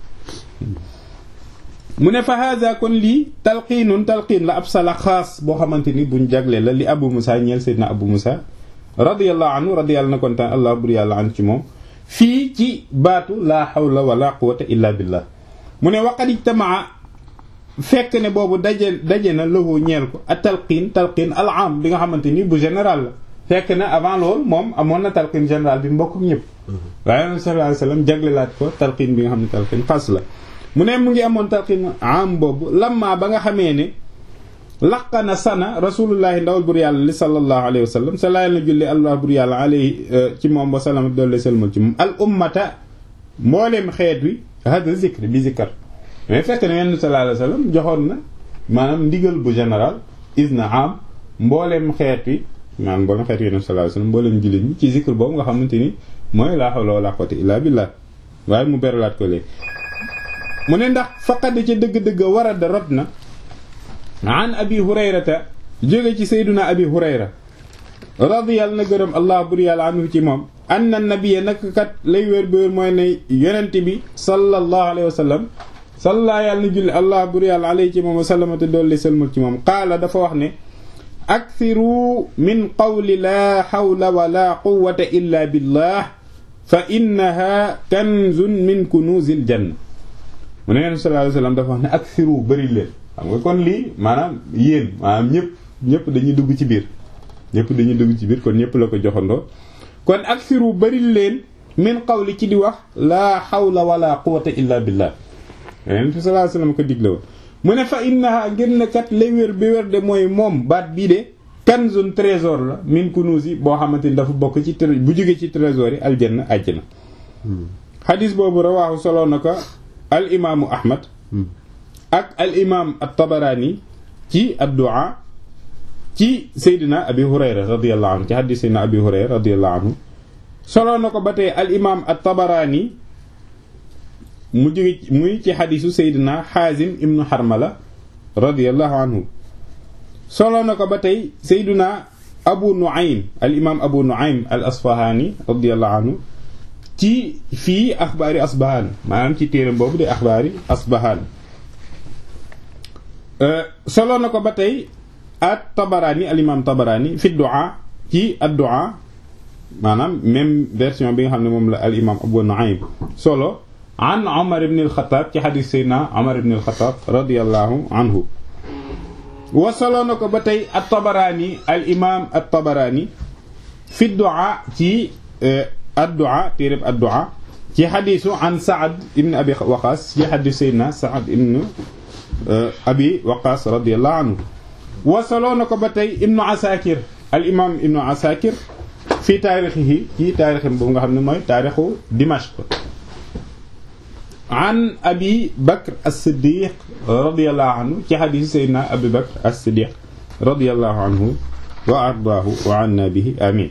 mu ne fa hada kon lii talqiinun talqiin la ab sala xaas boo xamante ni buñ jagle la li Abu Musa ñeel Seydina Abu Musa radiyallahu anhu radiyallahu na kontaan allah bur yàlla an ci moom fii ci baatu laa hawla wala quwwata illa billah mu ne waqad ijtamaa fekk ne boobu daje daje na lahu ñeel ko a talqiin talqiin al am bi nga xamante ni bu général la fekk na avant loolu moom amoon na talqiin général bi mbokk ñëpp waaye nabi sallallahu alayhi wasallam jaglelaat ko talqiin bi nga xam ne talqiin xas la mu ne mu ngi amoon talqiin am boobu lamma ba nga xamee ne laqana sana rasulullahi ndawal bur yàlla li sallallahu alayhi wa sallam sa laayal na julli allah bur yàlla alayhi ci moom wa sallam doole selmal ci moom al ummata mbooleem xeet wi hada zikr bi zikar mais fekk na yenn sallallahu alayhi wa sallam joxoon na maanaam ndigal bu général isna am mbooleem xeet wi maanaam mbooleem xeet wi yenn sallallahu alayhi wa sallam mbooleem jullit ñi ci zikr boobu nga xamante ni mooy laa hawla wala quwwata illa billah waaye mu beralaat ko léegi mu ne ndax faqad ci dëgg-dëgg warada rot na an abi hurayrata jóge ci sayduna abi hurayra radiyallahu na gërëm allah bur yàlla anhu ci moom anna nabiyya nak kat lay wér bi wér mooy ne yonent bi sallallahu alayhi wa sallam salla yàlla na julli allah bur yàlla alayhi ci moom wa sallamate doolli salmal ci moom qaala dafa wax ne akthiru min qawli laa hawla wala quwwata illa billah fa innaha kanzun min kunuzil janna mu ne yonent sallallahu alayhi wa sallam dafa wax ne akthiru bëri leen xam nga kon lii maanaam yéen maanaam ñëpp ñëpp dañuy dugg ci biir ñëpp dañuy dugg ci biir kon ñëpp la ko joxandoo kon aksiru bari leen min qawli ci di wax laa hawla wala quwwata illa billah yonent bi sallallahu alayhi wasallam ko digle woon mu ne fa innaha ngir ne kat lay wér bi wér de mooy moom baat bii de kanzun trésor la min kunuzi boo xamante ni dafa bokk ci bu jóge ci trésor yi aljanna àjjana xadis boobu rawaahu solo na ko al imaamu ahmad ak al imaam at-Tabarani ci ad-du'a ci Seydina Abi Hurayra radiyallahu anhu ci hadith Seydina Abi Hurayra radiyallahu anhu solo na ko ba tey al imaam at-Tabarani mu jóge muy ci hadisu Seydina Hazim ibnu Harmala radiyallahu anhu solo na ko ba tey Seydina Abu Nu'aym al imaam Abu Nu'aym al-Asfahani radiyallahu anhu ci fii axbaari Asbahaan maanaam ci téeram boobu de axbaari Asbahaan solo na ko ba tey at Tabarani al imam Tabarani fi du'a ci ad du'a maanaam même version bi nga xam ne moom la al imam Abu Nu'aym solo an Umar ibn al-Khattab ci hadith Seydina Umar ibn al-Khattab radiyallahu anhu wa solo na ko ba tey at Tabarani al imam at Tabarani fi du'a ci ad du'a téereb ad du'a ci hadithu an Sa'd ibn Abi Waqqas ci hadith Seydina Sa'd ibn abi waqas radiallahu anhu wasaloo na ko ba tey ibnu asakir al imam ibnu asakir fii taarixihi ci taarixam boobu nga xam ne mooy taarixu dimashq an abi bakr as-siddiq radiallahu anhu ci xadiisi sayyidina abi bakr as-siddiq radiallahu anhu wa ardaahu wa anna bihi amin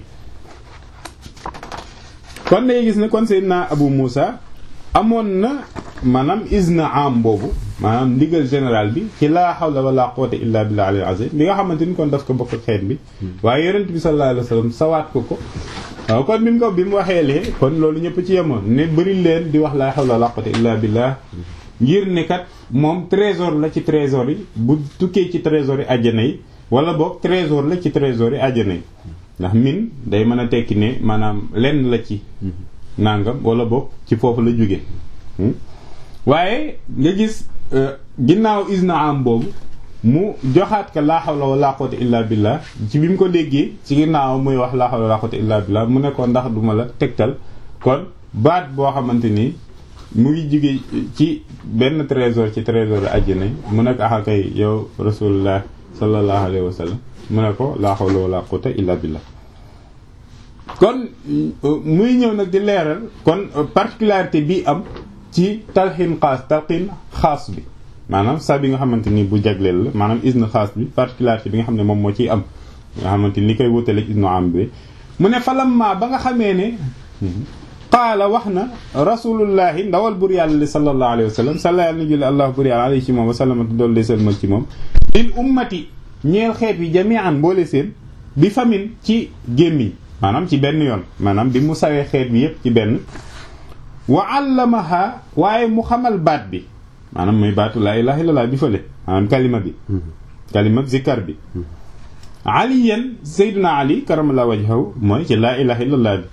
kon day gis ne kon sayyidina abu musa amoon na maanaam izna am boobu maanaam ndigal général bi ci laa hawla wala quwwata illa billah al azim bi nga xamante ni kon daf ko bokk xeet bi waaye yonent bi sallallahu alayhi wasallam sawaat ko ko waaw kon bi mu ko bi mu waxee lee kon loolu ñëpp ci yemoon ne bëri leen di wax laa hawla wala quwwata illa billah ngir ne kat moom trésor la ci trésor yi bu tukkee ci trésor yi àjjana yi wala boog trésor la ci trésor yi àjjana yi ndax min day mën a tekki ne maanaam lenn la ci nangam wala boog ci foofu la jóge waaye nga gis ginnaaw isna am boobu mu joxaat ka laa hawla wala quwwata illa billah ci bi mu ko déggee ci ginnaaw muy wax laa hawla wala quwwata illa billah mu ne ko ndax duma la tegtal kon baat boo xamante ni mu ngi jóge ci benn trésor ci trésor àjjana mu ne ko axa kay yow rasulullah sallallahu alayhi wa sallam mu ne ko laa hawla wala quwwata illa billah kon muy ñëw nag di leeral kon particularité bi am ci talxiin xaas talxiin xaas bi maanaam sa bi nga xamante ni bu jagleel la maanaam isne xaas bi particularité bi nga xam ne moom moo ciy am nga xamante ni li koy wutaleeg isnu am bi mu ne falamma ba nga xamee ne qaala wax na rasulullahi ndawal bur yàlla li sallallahu alayhi wa sallam salla yàlla na julli allah bur yàlla alayhi ci moom wa sallamatu dool de selmal ci moom lil ummati ñeel xeet yi jami'an boole seen bi famin ci gémmiñ maanaam ci benn yoon maanaam bi mu sawee xeet bi yépp ci benn wa allamaha waaye mu xamal baat bi maanaam muy baatu laa ilaha illallah bi fële maanaam kalima bi kalima zikkar bi aliyan sayyiduna ali karamallahu wajhahu mooy ci laa ilaha illallah bi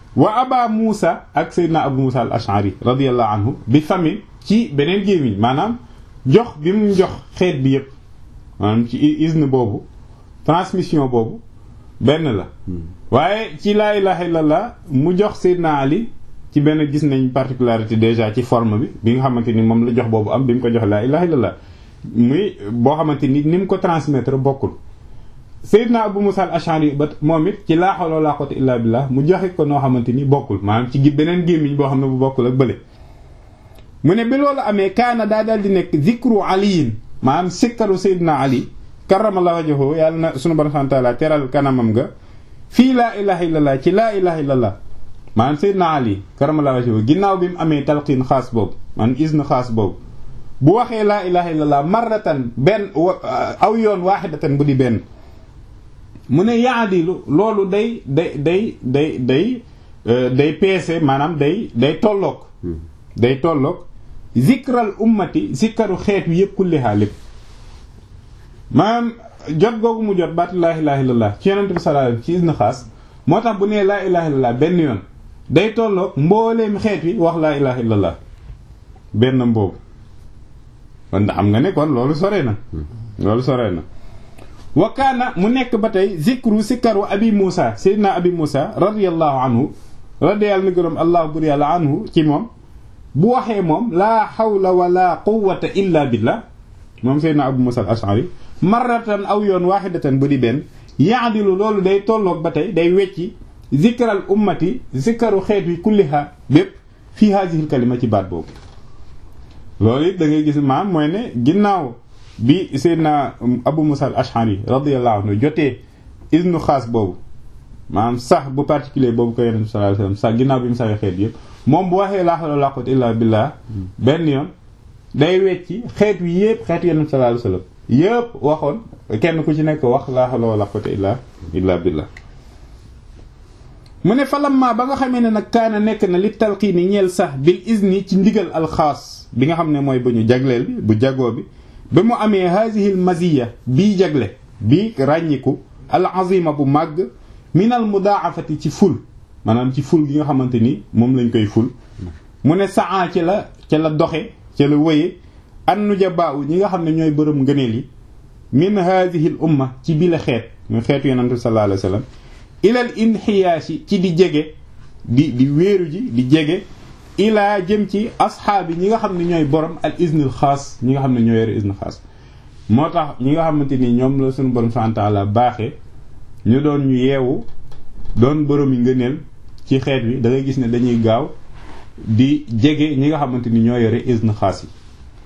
wa aba Muusa ak Seydina Abu Muusa al Ash'ari radiyallahu anhu bi famille ci beneen gémmiñ maanaam jox bi mu jox xeet bi yépp maanaam ci izn boobu transmission boobu benn la waaye ci laa ilaha illallah mu jox Seydina Ali ci benn gis nañ particularité déjà ci forme bi bi nga xamante ni moom la jox boobu am bi mu ko jox laa ilaha illallah muy boo xamante ni ni mu ko transmettre bokkul Seydina Abu Musa al-Ash'ari ba moom it ci laa hawla wala quwwata illa billah mu joxe ko noo xamante ni bokkul maanaam ci gi beneen gémmiñ boo xam ne bu bokkul ak bële mu ne bi loolu amee kaana daa daal di nekk zikru aliyin maanaam sikkaru Seydina Ali karamallahu wajhahu yàlla na sunu borom subhanahu wa ta'ala teral kanamam nga fii laa ilaha illallah ci laa ilaha illallah maanaam Seydina Ali karamallahu wajhahu ginnaaw bi mu amee talqiin xaas boobu maanaam izn xaas boobu bu waxee laa ilaha illallah marratan benn aw yoon waaxidatan bu di benn mu ne yaadilu loolu day day day day day day peese maanaam day day tolloog day tolloog zikral ummati zikkaru xeet wi yëpp kullihaa lépp maanaam jot googu mu jot baatu laa ilaha illallah ci yonente bi sallallahu alayhi ci isna xaas moo tax bu nee laa ilaha illallah benn yoon day tolloog mbooleem xeet wi wax laa ilaha illallah benn mboobu kon xam nga ne kon loolu sore na loolu sore na wa kaana mu nekk ba tey zikru sikkaru abi Muusa seydina abi Muusa radiyallahu anhu radiyallahu na gërëm allah bur yàlla anhu ci moom bu waxee moom laa hawla wala quwwata illa billah moom seydina abu Muusa al-Ash'ari marratan aw yoon waahidatan bu di benn yaadilu loolu day tolloog ba tey day wecci zikral ummati zikkaru xeet wi kulliha bépp fii haazihil kalima ci baat boobu loolu it da ngay gis maam mooy ne ginnaaw bi Seydina Abu Musa al-Ash'ari radiyallahu anhu jotee isnu xaas boobu maanaam sax bu particulier boobu ko Yonent bi sallallahu alayhi wasallam sax ginnaaw bi mu saxee xeet yëpp moom bu waxee laa hawla wala quwwata illa billah benn yoon day wecci xeet wi yëpp xeet Yonent bi sallallahu alayhi wasallam yëpp waxoon kenn ku ci nekk wax laa hawla wala quwwata illa illa billah mu ne falamma ba nga xamee ne nag kaana nekk na li talqiini ñeel sax bil izni ci ndigal alxaas bi nga xam ne mooy bu ñu jagleel bi bu jagoo bi ba mu amee haadihi l maziya bii jagle bii ràññiku al azima bu màgg min al mudaafati ci ful maanaam ci ful gi nga xamante ni moom lañ koy ful mu ne saa ci la ca la doxe ca la wëye an nujabaa ñi nga xam ne ñooy bërëm ngëneel yi min haadihi l umma ci bi la xeet muy xeetu yonente sallallahu alayhi wa sallam ilal inxiyaasi ci di jege di di wéeru ji di jege ilaa jëm ci asxaabi ñi nga xam ne ñooy borom al iznil xaas ñi nga xam ne ñoo yore iznil xaas moo tax ñi nga xamante ni ñoom la suñu borom subhanahu wa ta'ala baaxee ñu doon ñu yeewu doon borom yi ngëneel ci xeet wi da ngay gis ne dañuy gaaw di jege ñi nga xamante ni ñoo yore izn xaas yi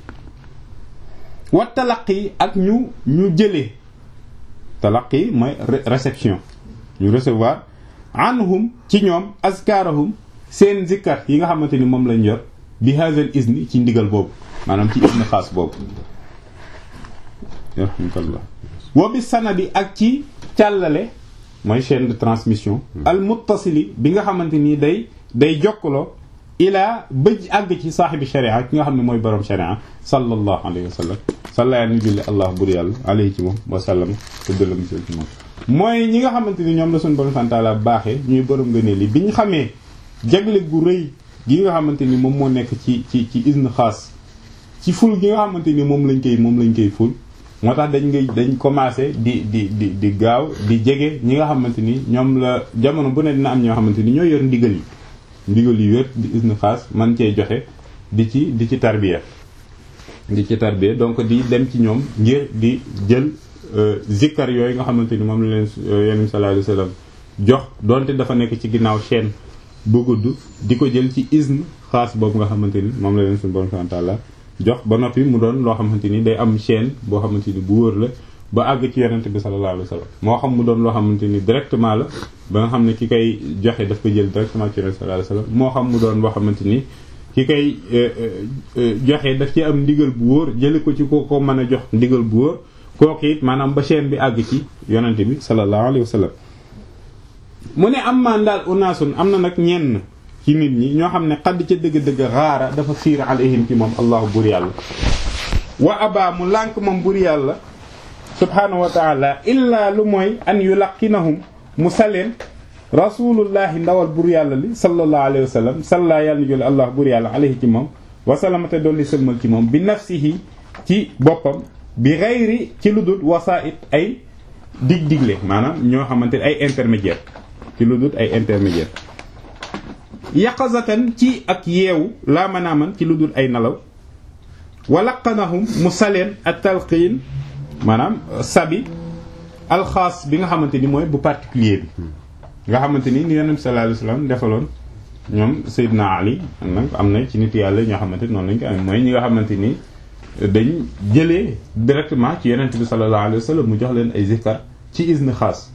wa talaqi ak ñu ñu jëlee talaqi mooy réception ñu recevoir anhum ci ñoom azkarahum seen zikkar yi nga xamante ni moom lañ yor bi hazal izni ci ndigal boobu maanaam ci izni xaas boobu yarhamkallah wa bi sanadi ak ci càllale mooy chaîne de transmission al muttasili bi nga xamante ni day day jokkaloo ilaa bëj àgg ci saaxibi sharia ki nga xam ne mooy borom sharia sallallahu alayhi wa sallam salla yàlla ni julli allah bur yàlla alayhi ci moom wa sallam te dëlam ci moom mooy ñi nga xamante ni ñoom la suñu borom santaala baaxee ñuy borom ngëneel yi bi ñu xamee jagle gu rëy gi nga xamante ni moom moo nekk ci ci ci izn xaas ci ful gi nga xamante ni moom lañ koy moom lañ koy ful moo tax dañ ngay dañ commencé di di di di gaaw di jege ñi nga xamante ni ñoom la jamono bu ne dina am ñoo xamante ni ñoo yor ndigal yi ndigal yi wér di izn xaas man cee joxe di ci di ci tarbiya di ci tarbiya donc di dem ci ñoom ngir di jël zikkar yooyu nga xamante ni moom la leen yenn sallallahu alayhi wasallam jox donte dafa nekk ci ginnaaw chaîne bu gudd di ko jël ci izn xaas boobu nga xamante ni moom la leen suñu borom subhanahu wa ta'ala jox ba noppi mu doon loo xamante ni day am chaîne boo xamante ni bu wóor la ba àgg ci yonente bi sallallahu alayhi wasallam moo xam mu doon loo xamante ni directement la ba nga xam ne ki koy joxe daf ko jël directement ci yonente sallallahu alayhi wasallam moo xam mu doon loo xamante ni ki koy joxe daf ci am ndigal bu wóor jële ko ci ko ko mën a jox ndigal bu wóor kooku it maanaam ba chaîne bi àgg ci yonente bi sallallahu alayhi wasallam mu ne am maan daal unaasun am na nag ñenn ci nit ñi ñoo xam ne xadd ca dëgg-dëgg xaara dafa fiir alayhim ci moom allahu bur yàlla wa aba mu lànk moom bur yàlla subhaanahu wa taala illaa lu mooy an yulaqinahum mu saleen rasulullahi ndawal bur yàlla li sallallahu alayhi wa sallam salla yàlla na jole allah bur yàlla alayhi ci moom wasalamate dolli sëlmal ci moom bi nafsihi ci boppam bi xayri ci lu dul wasaait ay dig digle maanaam ñoo xamante ay intermédiaire ci lu dul ay intermédiaire yaqazatan ci ak yeewu laa manaaman ci lu dul ay nelaw walaqanahum mu saleen ak talqiin maanaam sabi alxaas bi nga xamante ni mooy bu particulier bi nga xamante ni ni yonent sallallahu alayhi wasallam defaloon ñoom Seydina Ali nag am na ci nit yàlla ñoo xamante ni noonu lañ ko amee mooy ñi nga xamante ni dañ jëlee directement ci yonent bi sallallahu alayhi wasallam mu jox leen ay zikkar ci izn xaas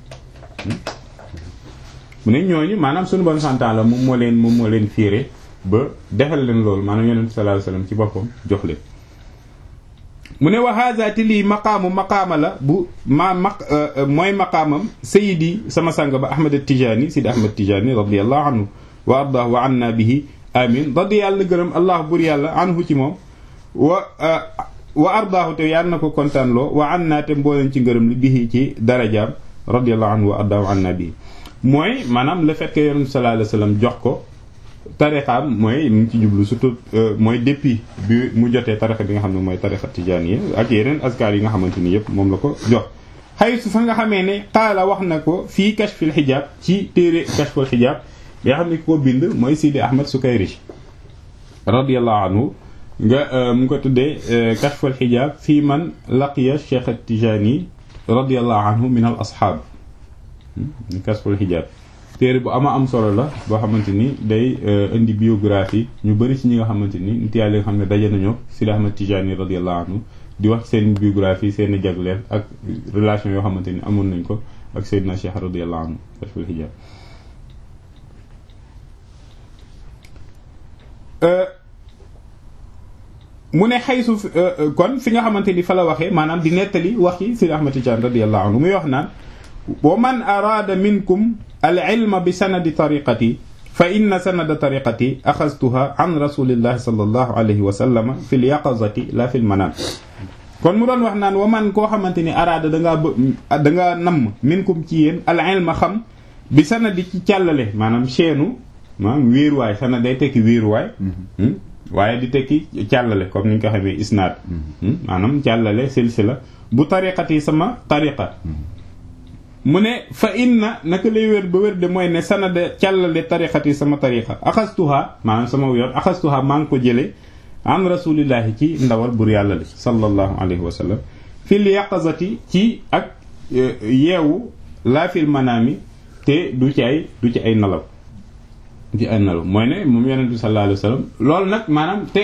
mu ne ñooñu maanaam suñu bon santaan la moom moo leen moom moo leen fiire ba defal leen loolu maanaam yonent bi sallallahu alayhi wasallam ci boppam jox leen mu ne wa hadha te lii maqaamu maqaama la bu ma maq mooy maqaamam sayidi sama sang ba ahmad tijaani sidi ahmad tijaani radiallahu anhu wa ardah wa anna bihi amin radi yàlla na gërëm allah bur yàlla anhu ci moom wa wa ardaahu te yàlla na ko kontaan loo wa anna te mbooleen ci ngërëm li bihi ci darajaam radiallahu anhu wa ardah wa anna bihi mooy maanaam le fait que yonent sallallahu alayhi wasallam jox ko tarixaam mooy mu ngi ci jublu surtout mooy depuis bi mu jotee tarixa bi nga xam ne mooy tarixa tijaaniya ak yeneen askar yi nga xamante ni yëpp moom la ko jox xay su fa nga xamee ne qaala wax na ko fii kashfil xijaab ci téere kashful xijaab bi nga xam ne ko bind mooy Sidi Ahmad Sukayrij radiyallahu anhu nga mu ko tuddee kashful xijaab fii man laqiya Cheikh Tijaani radiyallahu anhu min al asxaab kashful xijaab téere bu ama am solo la boo xamante ni day indi biographie ñu bëri ci ñi nga xamante ni nit yàlla nga xam ne daje nañoo Sidi Ahmad Tijani radiyallahu anhu di wax seen biographie seen i jagleel ak relation yoo xamante ni amoon nañ ko ak Seydina Cheikh radiyallahu anhu kashful hijab mu ne xaysu kon fi nga xamante ni fa la waxee maanaam di nettali wax yi Sidi Ahmad Tijani radiyallahu anhu muy wax naan wa man araada minkum al ilma bi sanadi tariqati fa inna sanada tariqati axastuha an rasulillahi sallallahu alayhi wa sallam fi l yaqazati la fi l manam kon mu doon wax naan wa man koo xamante ni araada dangaa bë dangaa namm minkum ci yéen al ilma xam bi sanadi ci càllale maanaam cheenu maanaam wéeruwaay sanad day tekki wéeruwaay waaye di tekki càllale comme ni ñu ko xamee isnaad maanaam càllale silsila bu tariqati sama tariqa mu ne fa inna naka lay wér ba wér de mooy ne sanada càllale tariqati sama tariqa axastuha maanaam sama yoon axastuha maa ngi ko jële an rasulillahi ci ndawal bur yàlla li sallallahu alayhi wa sallam fil yaqazati ci ak yeewu laa fil manaami te du ci ay du ci ay nalaw ci ay nalaw mooy ne moom yonent bi sallallahu alayhi wa sallam loolu nag maanaam te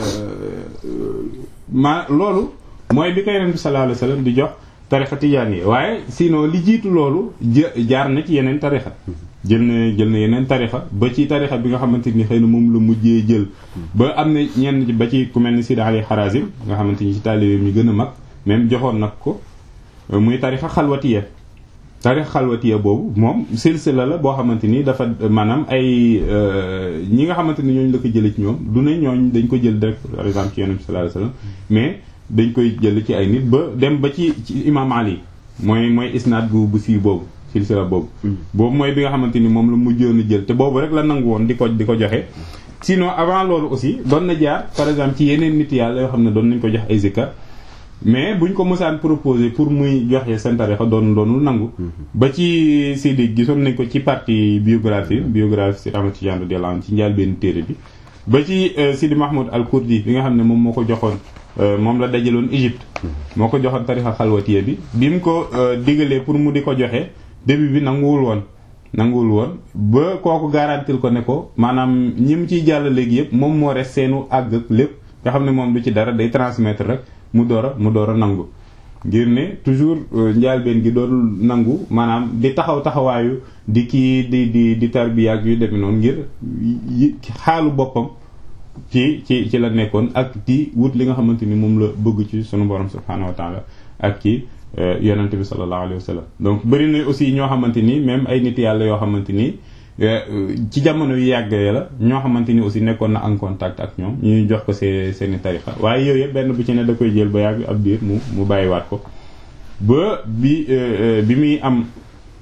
ma loolu mooy bi ko yonent bi sallallahu alayhi wa sallam di jox tarixa tijaan yi waaye sinon li jiitu loolu jaar na ci yeneen tarixa jël na jël na yeneen tarixa ba ci tarixa bi nga xamante ni xëy na moom la mujjee jël ba am na ñenn ba ci ku mel ni Sidi Ali Harazim nga xamante ni ci taalibe mi gën a mag même joxoon nag ko muy tarixa xalwatiya tarixa xalwatiya boobu moom silsila la boo xamante ni dafa maanaam ay ñi nga xamante ni ñooñu la ko jëlee ci ñoom du ne ñooñ dañ ko jël direct par exemple ci Yonent bi sallallahu alayhi wasallam mais dañ koy jël ci ay nit ba dem ba ci ci imam Ali mooy mooy isnaad bu bu sii boobu silsila boobu boobu mooy bi nga xamante ni moom la mujjoon a jël te boobu rek la nangu woon di ko di ko joxe sinon avant loolu aussi doon na jaar par exemple ci yeneen nit yàlla yoo xam ne doon nañ ko jox ay zikar mais buñ ko mosaan proposé pour muy joxe seen tarixa doon doonul nangu ba ci Sidi gisoon nañ ko ci partie biographie biographie si Ahmad Tidiane radiyallahu anhu ci njaal benn téere bi ba ci Sidi Mahmoud al Kurdi bi nga xam ne moom moo ko joxoon moom la dajaloon Égypte moo ko joxoon tarixa xalwatiya bi bi mu ko digalee pour mu di ko joxe début bi nanguwul woon nanguwul woon ba kooku garantil ko ne ko maanaam ñi mu ciy jàll léegi yëpp moom moo res seenu àgg ak lépp nga xam ne moom du ci dara day transmettre rek mu door a mu door a nangu ngir ne toujours njaalbeen gi doon nangu maanaam di taxaw taxawaayu di kii di di di tarbiya ak yu demee noonu ngir xaalu boppam ci ci ci la nekkoon ak di wut li nga xamante ni moom la bëgg ci sunu borom subhaanahu wa taala ak ci yonente bi sallallahu alayhi wa sallam donc bëri na aussi ñoo xamante ni même ay nit yàlla yoo xamante ni ci jamono yu yàggee la ñoo xamante ni aussi nekkoon na en contact ak ñoom ñuy jox ko see seeni tarixa waaye yooyu yëpp benn bu ci ne da koy jël ba yàgg ab biir mu mu bàyyiwaat ko ba bi bi muy am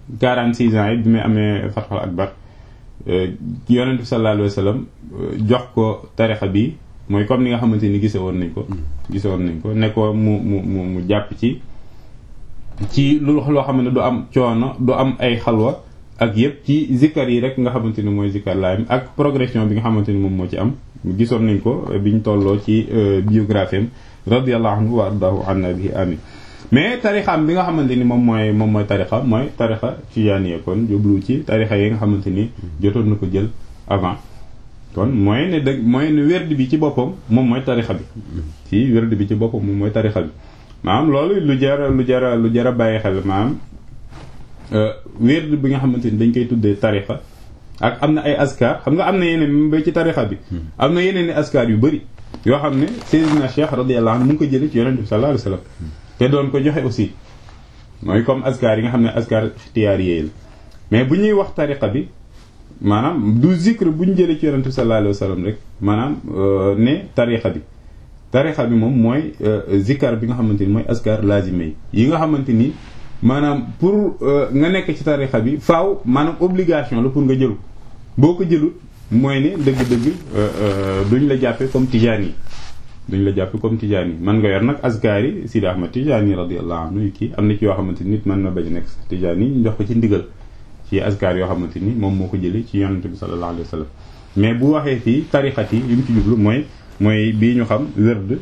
46 ans yi bi muy amee fatxul akbar yonent bi sallallahu alayhi wa sallam jox ko tarixa bi mooy comme ni nga xamante ni gise woon nañ ko gise woon nañ ko ne ko mu mu mu mu jàpp ci ci lu loo xam ne du am coono du am ay xalwa ak yëpp ci zikkar yi rek nga xamante ni mooy zikkar laayam ak progression bi nga xamante ni moom moo ci am gisoon nañ ko biñ tolloo ci biographie am radiyallahu anhu wa ardahu anna bihi amin mais tarixaam bi nga xamante ni moom mooy moom mooy tarixa mooy tarixa tijaaniya kon jublu ci tarixa yi nga xamante ni jotoon na ko jël avant kon mooy ne dëgg mooy ne werd bi ci boppam moom mooy tarixa bi ci werd bi ci boppam moom mooy tarixa bi maanaam loolu lu jara lu jara lu jara bàyyi xel maanaam werd bi nga xamante ni dañ koy tuddee tarixa ak am na ay askar xam nga am na yeneen ba ci tarixa bi am na yeneen i askar yu bëri yoo xam ne Seydina Cheikh radiyallahu anhu mu ngi ko jëlee ci yonent bi sallallahu alayhi wasallam te doon ko joxe aussi mooy comme askar yi nga xam ne askar ixtiyaar yéey la mais bu ñuy wax tariqa bi maanaam du zikr bu ñu jëlee ci yonent bi sallallahu alayhi wasallam rek maanaam ne tariqa bi tariqa bi moom mooy zikar bi nga xamante ni mooy askar lazime yi yi nga xamante ni maanaam pour nga nekk ci tariqa bi faaw maanaam obligation la pour nga jëlu boo ko jëlut mooy ne dëgg-dëgg duñ la jàppe comme tijaan yi duñ la jàppe comme tijaan yi man nga yor nag askar yi Sidi Ahmad tijaan yi radiyallahu anhu kii am na ci yoo xamante ni nit mën na bañ nekk tijaan yi ñu jox ko ci ndigal ci askar yoo xamante ni moom moo ko jëlee ci yonante bi sallallahu alayhi wa sallam mais bu waxee fii tarixat yi li mu ci jublu mooy mooy bii ñu xam werd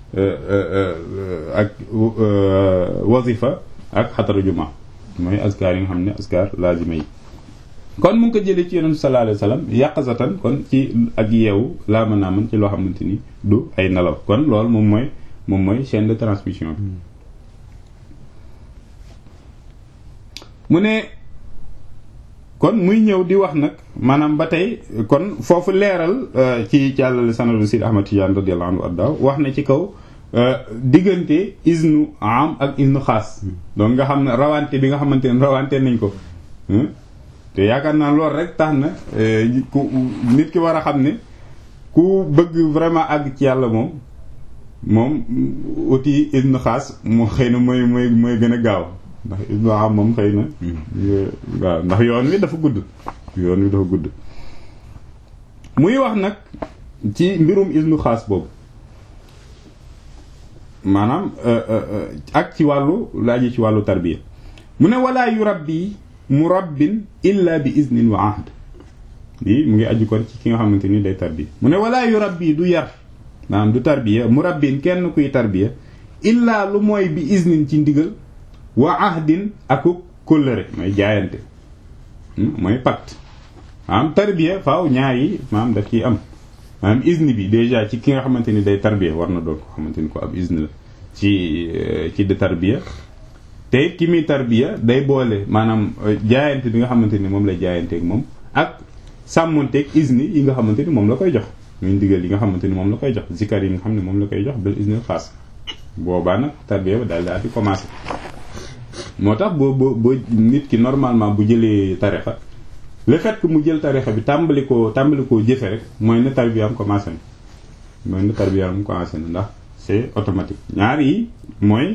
ak wazifa ak xatara juma mooy askar yi nga xam ne askar lazima yi kon mu ngi ko jëlee ci yonent sallallahu alayhi wasallam yàqazatan kon ci ak yeewu laa mën naa mën ci loo xamante ni du ay nelaw kon loolu moom mooy moom mooy chaîne de transmission bi mu ne kon muy ñëw di wax nag maanaam ba tey kon foofu leeral ci càllale sanadu Sidi Ahmad Tidiane radiyallahu anhu arda wax na ci kaw diggante isnu am ak isnu xaas donc nga xam ne rawante bi nga xamante ne rawante nañ ko te yaakaar naa loolu rek tax na ku nit ki war a xam ne ku bëgg vraiment àgg ci yàlla moom moom uti isnu xaas moo xëy na mooy mooy mooy gën a gaaw ndax isnu am moom xëy na waaw ndax yoon wi dafa gudd yoon wi dafa gudd muy wax nag ci mbirum isnu xaas boobu maanaam ak ci wàllu laaji ci wàllu tarbiya mu ne walaa yu rabbi murabbin illa bi iznin wa ahd lii mu ngi aju kon ci ki nga xamante ni day tarbiya mu ne walaa yu rabbi du yar maanaam du tarbiya murabbin kenn kuy tarbiya illa lu mooy bi iznin ci ndigal wa ahdin aku kóllëre mooy jaayante mooy pacte maanaam tarbiya faaw ñaar yi maanaam daf ciy am maanaam izn bi déjà ci ki nga xamante ni day tarbiya war na doon ko xamante ni ko ab izn la ci ci de tarbiya te ki muy tarbiya day boole maanaam jaayante bi nga xamante ni moom lay jaayanteeg moom ak sàmmonteeg izn yi nga xamante ni moom la koy jox muy ndigal yi nga xamante ni moom la koy jox zikar yi nga xam ne moom la koy jox bil izn xaas boobaa nag tarbiya ba daal daal di commencé moo tax boo boo boo nit ki normalement bu jëlee tarixa le fait que mu jël tarixa bi tàmbali koo tàmbali koo jëfe rek mooy ne tarbiyaam commencé na mooy ne tarbiyaam commencé na ndax c'est automatique ñaar yi mooy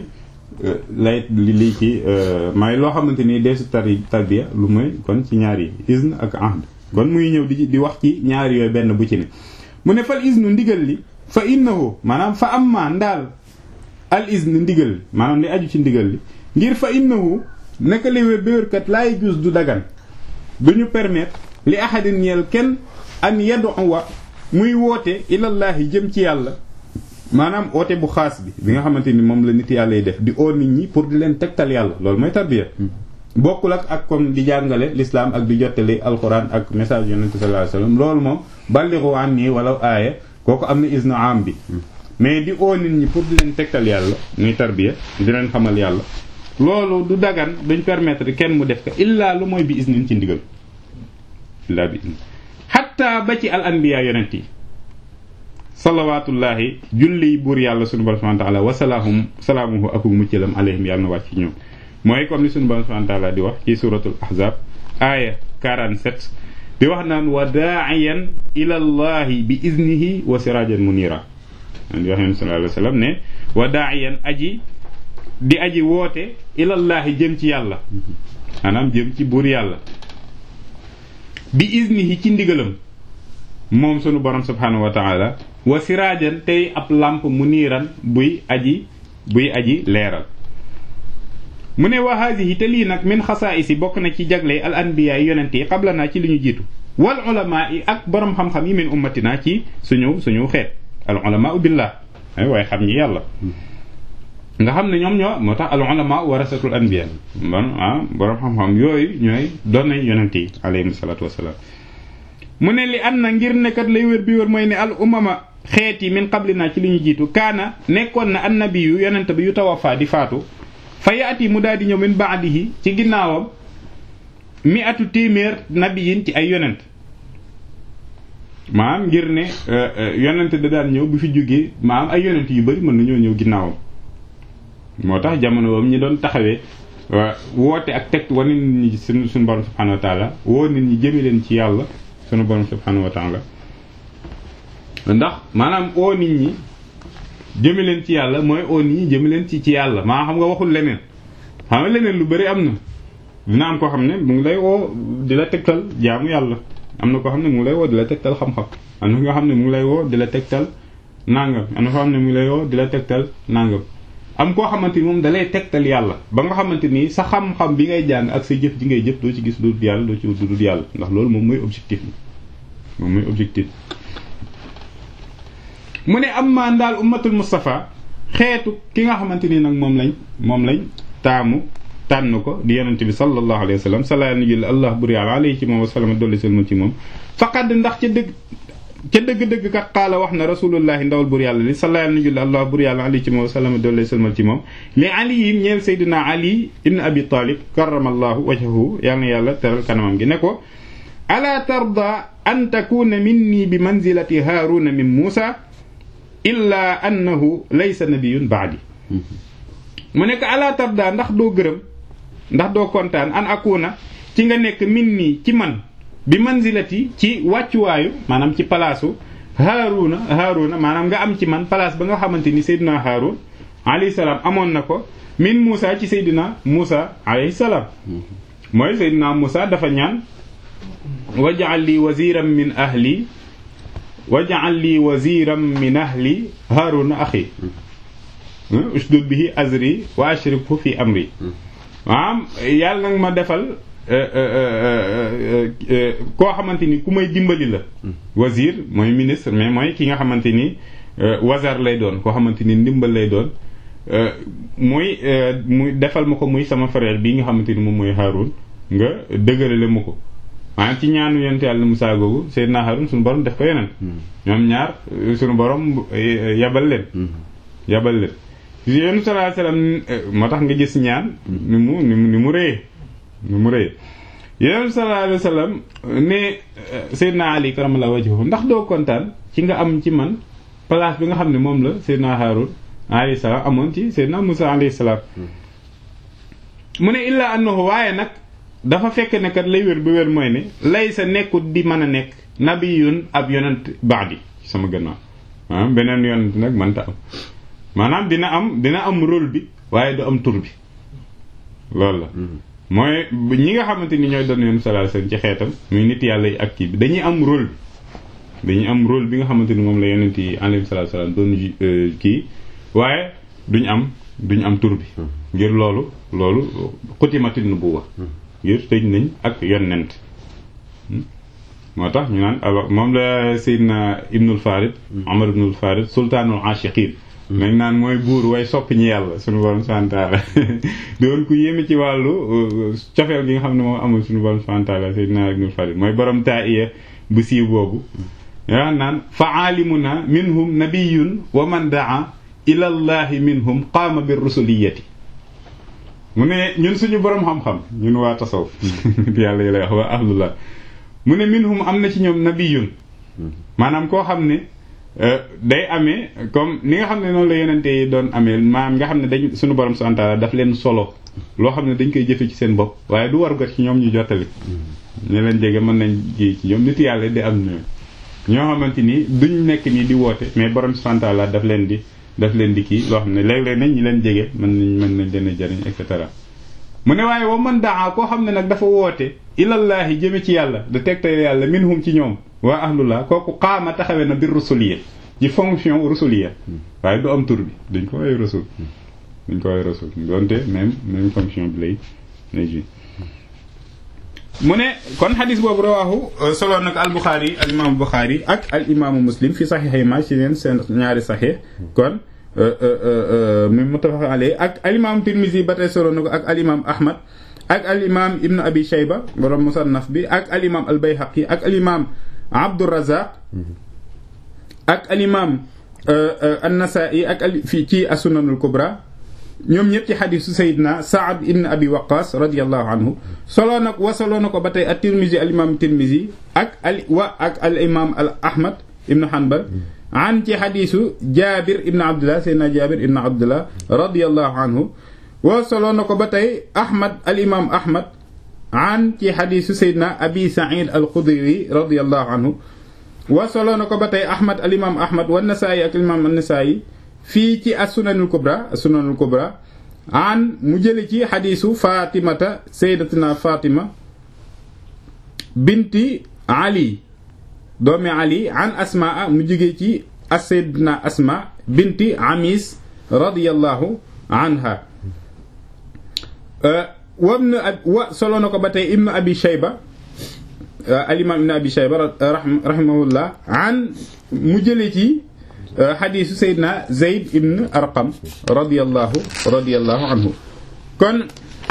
lay li lii ci may loo xamante ni deesu tari tarbiya lu mooy kon ci ñaar yi izn ak ahd kon muy ñëw di di wax ci ñaar yooyu benn bu ci ne mu ne fal iznu ndigal li fa innahu maanaam fa amma ndaal al izn ndigal li maanaam li aju ci ndigal li ngir fa innahu naka li wér béwérkat laay jus du dagan duñu permettre li ahadin ñeel kenn an yad'uwa muy woote ilallaahi jëm ci yàlla maanaam oote bu xaas bi bi nga xamante ni moom la nit yàlla yi def di oo nit ñi pour di leen tegtal yàlla loolu mooy tarbiya bokkul ak ak comme di jàngale l'islam ak di jottali alquran ak message yonente sallallahu alayhi wasallam loolu moom ballighu anni wala aaya kooku am na isna am bi mais di oo nit ñi pour di leen tegtal yàlla muy tarbiya di leen xamal yàlla loolu du dagan duñ permettre kenn mu def ko illaa lu mooy bi isnin ci ndigal illaa bi isnin xatta ba ci al anbiya yonent yi salawaatullaahi julli buur yàlla sunu borom subhanahu wa taala wasalaahum salaamuhu aku muccalam alayhim yàlla na wàcc ci ñoom mooy comme ni sunu borom subhanahu wa taala di wax ci suratul ahzab aaya 47 di wax naan wa daaiyan ila llahi bi iznihi wa sirajan munira di wax yonent sallallahu alayhi wa sallam ne wa daaiyan aji di aji woote ilallaahi jëm ci yàlla maanaam jëm ci buur yàlla bi iznihi ci ndigalam moom sunu borom subhanahu wa taala wa siraajan tey ab làmp mu niiran buy aji buy aji leeral mu ne wa haadihi te lii nag min xasaa'isi bokk na ci jagle al anbiya yi yonent yi qabla naa ci li ñu jiitu wal ulama yi ak borom xam-xam yi min ummatina ci suñu suñu xeet al ulama billah waaye xam ñi yàlla nga xam ne ñoom ñoo moo tax al ulama warasatul anbiya bon ah borom xam-xam yooyu ñooy doon nañ yonent yi alayhim salaatu wasalaam mu ne li an na ngir nekkat lay wér bi wér mooy ne al umama xeet yi min qablina ci li ñu jiitu kaana nekkoon na annabi yu yonent bi yu tawafa di faatu fa yaati mu daal di ñëw min baadihi ci ginnaawam mi atu téeméer nabiyin ci ay yonent maanaam ngir ne yonent da daan ñëw bu fi jógee maanaam ay yonent yu bari mën nañoo ñëw ginnaawam moo tax jamono boobu ñi doon taxawee woote ak teg wane nit ñi suñu suñu borom subhanahu wa taala woo nit ñi jëme leen ci yàlla suñu borom subhanahu wa taala ndax maanaam oo nit ñi jëme leen ci yàlla mooy oo nit ñi jëme leen ci ci yàlla maa xam nga waxul leneen xam nga leneen lu bari am na dina am koo xam ne mu ngi lay woo di la tegtal jaamu yàlla am na koo xam ne mu ngi lay woo di la tegtal xam-xam am na nga xam ne mu ngi lay woo di la tegtal nangam am na koo xam ne mu ngi lay woo di la tegtal nangam am koo xamante ni moom dalay tegtal yàlla ba nga xamante ni sa xam-xam bi ngay jàng ak sa jëf ji ngay jëf doo ci gis lu dul yàlla doo ci wut lu dul yàlla ndax loolu moom mooy objectif bi moom mooy objectif mu ne am maa ndaal ummatul Mustafa xeetu ki nga xamante ni nag moom lañ moom lañ taamu tànn ko di yonent bi sallallahu alayhi wa sallam salaa na jël allah bur yàlla alayhi ci moom wa sallam dolli selma ci moom faqad ndax ca dëgg ca dëgg-dëgg kat xaala wax na rasulullahi ndawal bur yàlla li salaa na jël allah bur yàlla alayhi ci moom wa sallam dolli selmal ci moom li ali yi ñeel saydina ali ibn abi talib karamallahu wajhahu yàlla na yàlla teral kanamam gi ne ko ala tarda an takuna minni bi manzilati haaruna min muusa illa annahu laysa nabiyun baadi mu nekk ala tarda ndax doo gërëm ndax doo kontaan an akuna ci nga nekk min nii ci man bi manzilati ci wàccuwaayu maanaam ci palaasu haaruna haaruna maanaam nga am ci man place ba nga xamante ni seydina haarun alayhi salaam amoon na ko min Muusa ci seydina Muusa alayhi salaam mooy seydina Muusa dafa ñaan waj'al li waziran min ahli waj'al li waziran min ahli haaruna axi usdud bihi azri wa ashrikhu fi amri maanaam yàlla nag ma defal koo xamante ni ku may dimbali la wazir mooy ministre mais mooy ki nga xamante ni wazar lay doon koo xamante ni ndimbal lay doon muy muy defal ma ko muy sama frère bii nga xamante ni moom mooy Haarun nga dëgërale ma ko maanaam ci ñaanu yonent yàlla Musaa googu Seydina Haarun suñu borom def ko yeneen ñoom ñaar suñu borom yabal leen yabal leen yéen sallallahu alayhi wasallam moo tax nga gis ñaan ni mu ni mu ni mu rëyee ni mu rëyee yéen sallallahu alayhi wasallam ne Seydina Ali karamallahu wajhahu ndax doo kontaan ci nga am ci man place bi nga xam ne moom la Seydina Haarun alayhi salaam amoon ci Seydina Musa alayhi salaam mu ne illa annahu waaye nag dafa fekk ne kat lay wér ba wér mooy ne lay sa nekkut di mën a nekk nabiyun ab yonent baadi sama gannaaw ah beneen yonent nag mënta am maanaam dina am dina am rôle bi waaye du am tur bi loolu la mooy ñi nga xamante ni ñooy doon yoon sallallahu alayhi wasallam ci xeetam muy nit yàlla yi ak kii bi dañuy am rôle bi dañuy am rôle bi nga xamante ni moom la yonent yi alayhi sallallahu alayhi wasallam doon kii waaye duñ am duñ am tur bi ngir loolu loolu xutimatin nubuwa ngir tëj nañ ak yonent moo tax ñu naan alors moom la Seydina Ibnul Farid Omar Ibnul Farid sultaanul ashiqin nañ naan mooy buur way sopp ñi yàlla suñu borom santaala doon ku yéeme ci wàllu cofeel gi nga xam ne moom amul suñu borom santaala Seydina Ibnul Farid mooy borom taiya bu siiw boobu yaa naan fa aalimuna minhum nabiyun wa man daa ila llahi minhum qaama bir rusuliyati mu ne ñun suñu borom xam-xam ñun waa tasawuf yàlla yi lay wax waa ahlullah mu ne minhum am na ci ñoom nabiyun maanaam koo xam ne day amee comme ni nga xam ne noonu la yonente yi doon amee maanaam nga xam ne dañ suñu borom subhanahu wa ta'ala daf leen solo loo xam ne dañ koy jëfe ci seen bopp waaye du war got ci ñoom ñu jottali ñu leen jege mën nañ ji ci ñoom nit yàlla di am ñoom ñoo xamante ni duñ nekk nii di woote mais borom subhanahu wa ta'ala daf leen di daf leen di kii loo xam ne léeg-léeg nañ ñi leen jege mën nañ mën nañ leen a jariñ et cetera mu ne waaye wa man daa koo xam ne nag dafa woote ilallaahi jëme ci yàlla da tegtal yàlla minhum ci ñoom waa ahlullah kooku qaama taxawee na bir rusuliya ci fonction rusuliya waaye du am tur bi dañ ko woowee rasul dañ ko woowee rasul donte même même fonction bi lay lay ji mu ne kon xadis boobu rawaahu solo nag al buxaari al imaamu buxaari ak al imaamu muslim fi saxiixay ma ci leen seen ñaari saxiix kon mi muttafaq alayhi ak al imaam tirmisi ba tey solo na ko ak al imaam ahmad ak al imaam ibnu abi shayba borom musannaf bi ak al imaam al bayhaqi ak al imaam abdurazaq ak al imaam an-nasaa'i ak al fii ci as-sunanul kubra ñoom ñëpp ci xadisu sayidna saad ibn abi waqas radiallahu anhu soloo nag wasoloo na ko ba tey at tirmisi al imam tirmisi ak al wa ak al imam al ahmad ibnu hanbal an ci xadisu jabir ibn abdullah sayidna jabir ibn abdullah radiallahu anhu wa soloo na ko ba tey ahmad al imam ahmad an ci xadisu sayidna abi said al xudri radiallahu anhu wa soloo na ko ba tey ahmad al imam ahmad wa nasaayi ak al imam an nasaayi fii ci as-sunanul kubra as-sunanul kubra an mu jële ci xadiisu fatimata sayyidatina fatima binti ali doomi ali an asmaa mu jóge ci as-sayyidatina asma binti amis radiyallahu anha wam na wa solo na ko ba tey ibnu abi shayba al-imam ibnu abi shayba rahimahullah an mu jële ci xadiisu Seydina Zeyd ibn Arqam radiyallahu radiyallahu anhu kon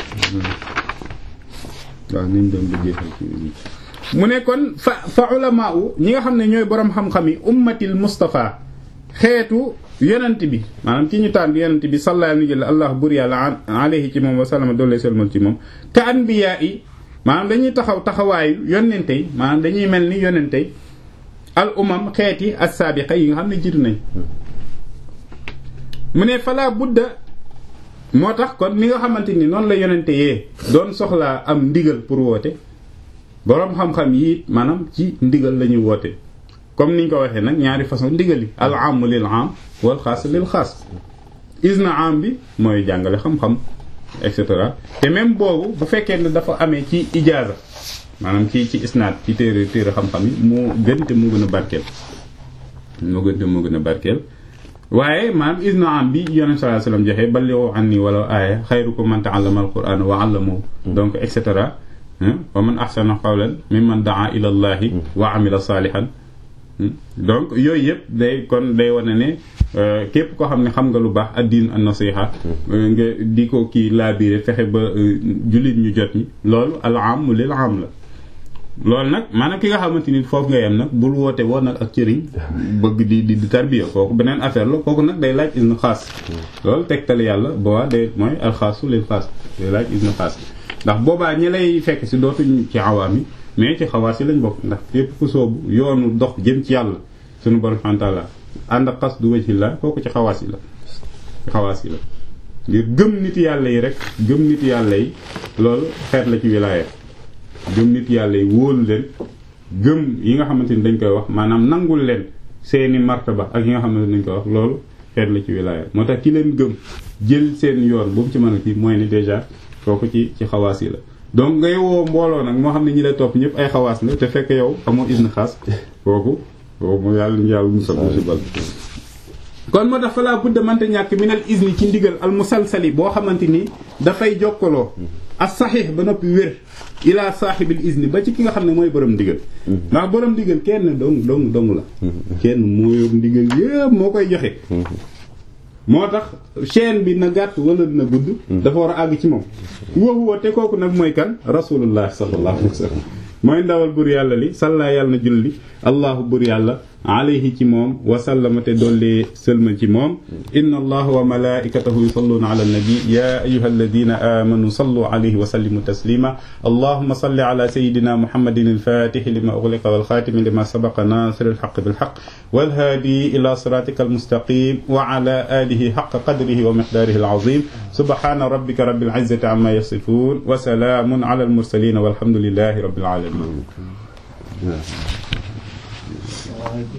waaw niñ doon bëggee mu ne kon fa fa ulamaa ñi nga xam ne ñooy boroom xam-xam yi ummatil Mustafa xeetu yonent bi maanaam ci ñu tànn yonent bi sallallahu alayhi wa allah bur yàlla alayhi ci moom wa sallama doole selmal ci moom ka anbiyaa yi maanaam dañuy taxaw taxawaayu yonente yi maanaam dañuy mel ni yonente yi al umam xeeti as-saabiqa yi nga xam ne jiitu nañ mu ne fala budda moo tax kon ni nga xamante ni noonu la yonente yee doon soxlaa am ndigal pour woote boroom xam-xam yi maanaam ci ndigal la ñuy woote comme niñ ko waxee nag ñaari façon ndigal yi al am lil am wal xaas lil xaas isna am bi mooy jàngale xam-xam et cetera te même boobu bu fekkee ne dafa amee ci ijaaza maanaam ci ci isnaad ci téere téere xam-xam yi moo gën te moo gën a barkeel moo gën te moo gën a barkeel waaye maanaam isna am bi yonent sallallahu alayhi wasallam joxe ballighu anni wala aaya xayrukum man ta'allama al-qur'ana wa 'allamahu donc et cetera wa man ahsana qawlan mimman da'a ila allahi wa 'amila salihan donc yooyu yëpp day kon day wane ne képp koo xam ne xam nga lu baax ad-din an-nasiha nga di ko kii laabiire fexe ba jullit ñu jot ñi loolu al-am lil am la loolu nag maanaam ki nga xamante ni foofu nga yem nag bul woote woo nag ak cëriñ bëgg di di di tarbiya kooku beneen affaire la kooku nag day laaj isnu xaas loolu tegtal yàlla boobaa day mooy alxaasu lil xaas day laaj isnu xaas ndax boobaa ñi lay fekk si dootuñ ci awaam yi mais ci xawaas yi lañ bokk ndax képp ku soobu yoonu dox jëm ci yàlla sunu borom subhanahu wa ta'ala ànd ak xas du wajhi la kooku ci xawaas yi la ci xawaas yi la ngir gëm nit yàlla yi rek gëm nit yàlla yi loolu xeet la ci wilaaya gëm nit yàlla yi wóolu leen gëm yi nga xamante ni dañ koy wax maanaam nangul leen seeni martaba ak yi nga xamante ni dañ koy wax loolu xeet la ci wilaaya moo tax ki leen gëm jël seen yoon bu mu ci mën a kii mooy ni déjà kooku ci ci xawaas yi la donc ngay woo mbooloo nag moo xam ne ñi lay topp ñëpp ay xawaas la te fekk yow amoo isne xaas kooku kooku mu yàlla ñu yàlla musal musibal kon moo tax fa laa budda mante ñàkk minal isni ci ndigal al musalsali boo xamante ni dafay jokkaloo as saxiix ba noppi wér ila saaxibil isni ba ci ki nga xam ne mooy borom ndigal ndax borom ndigal kenn dong dong dong la kenn moo yor ndigal yépp moo koy joxe moo tax chaîne bi na gàtt wala na gudd dafa war a àgg ci moom woowu te kooku nag mooy kan rasulullah sallallahu alayhi wa sallam mooy ndawal bur yàlla li salla yàlla na julli allahu bur yàlla alayhi ci moom wa sallama te dolli sëlmal ci moom inna allaha wa malaikatahu yusalluna ala nabi ya ayuha alladina amanu sallu alayhi wa sallimu taslima allahuma salli ala sayidina muhammadin alfatixi lima ughliqa walxatimi lima sabaqa nasir alxaq bilxaq walhaadi ila siratika almustaqim wa ala alihi xaqa qadrihi wa miqdarihi alazim subhana rabbika rabbil izzati amma yasifun wa salaamun ala almursalin walhamdulillahi rabbil alamin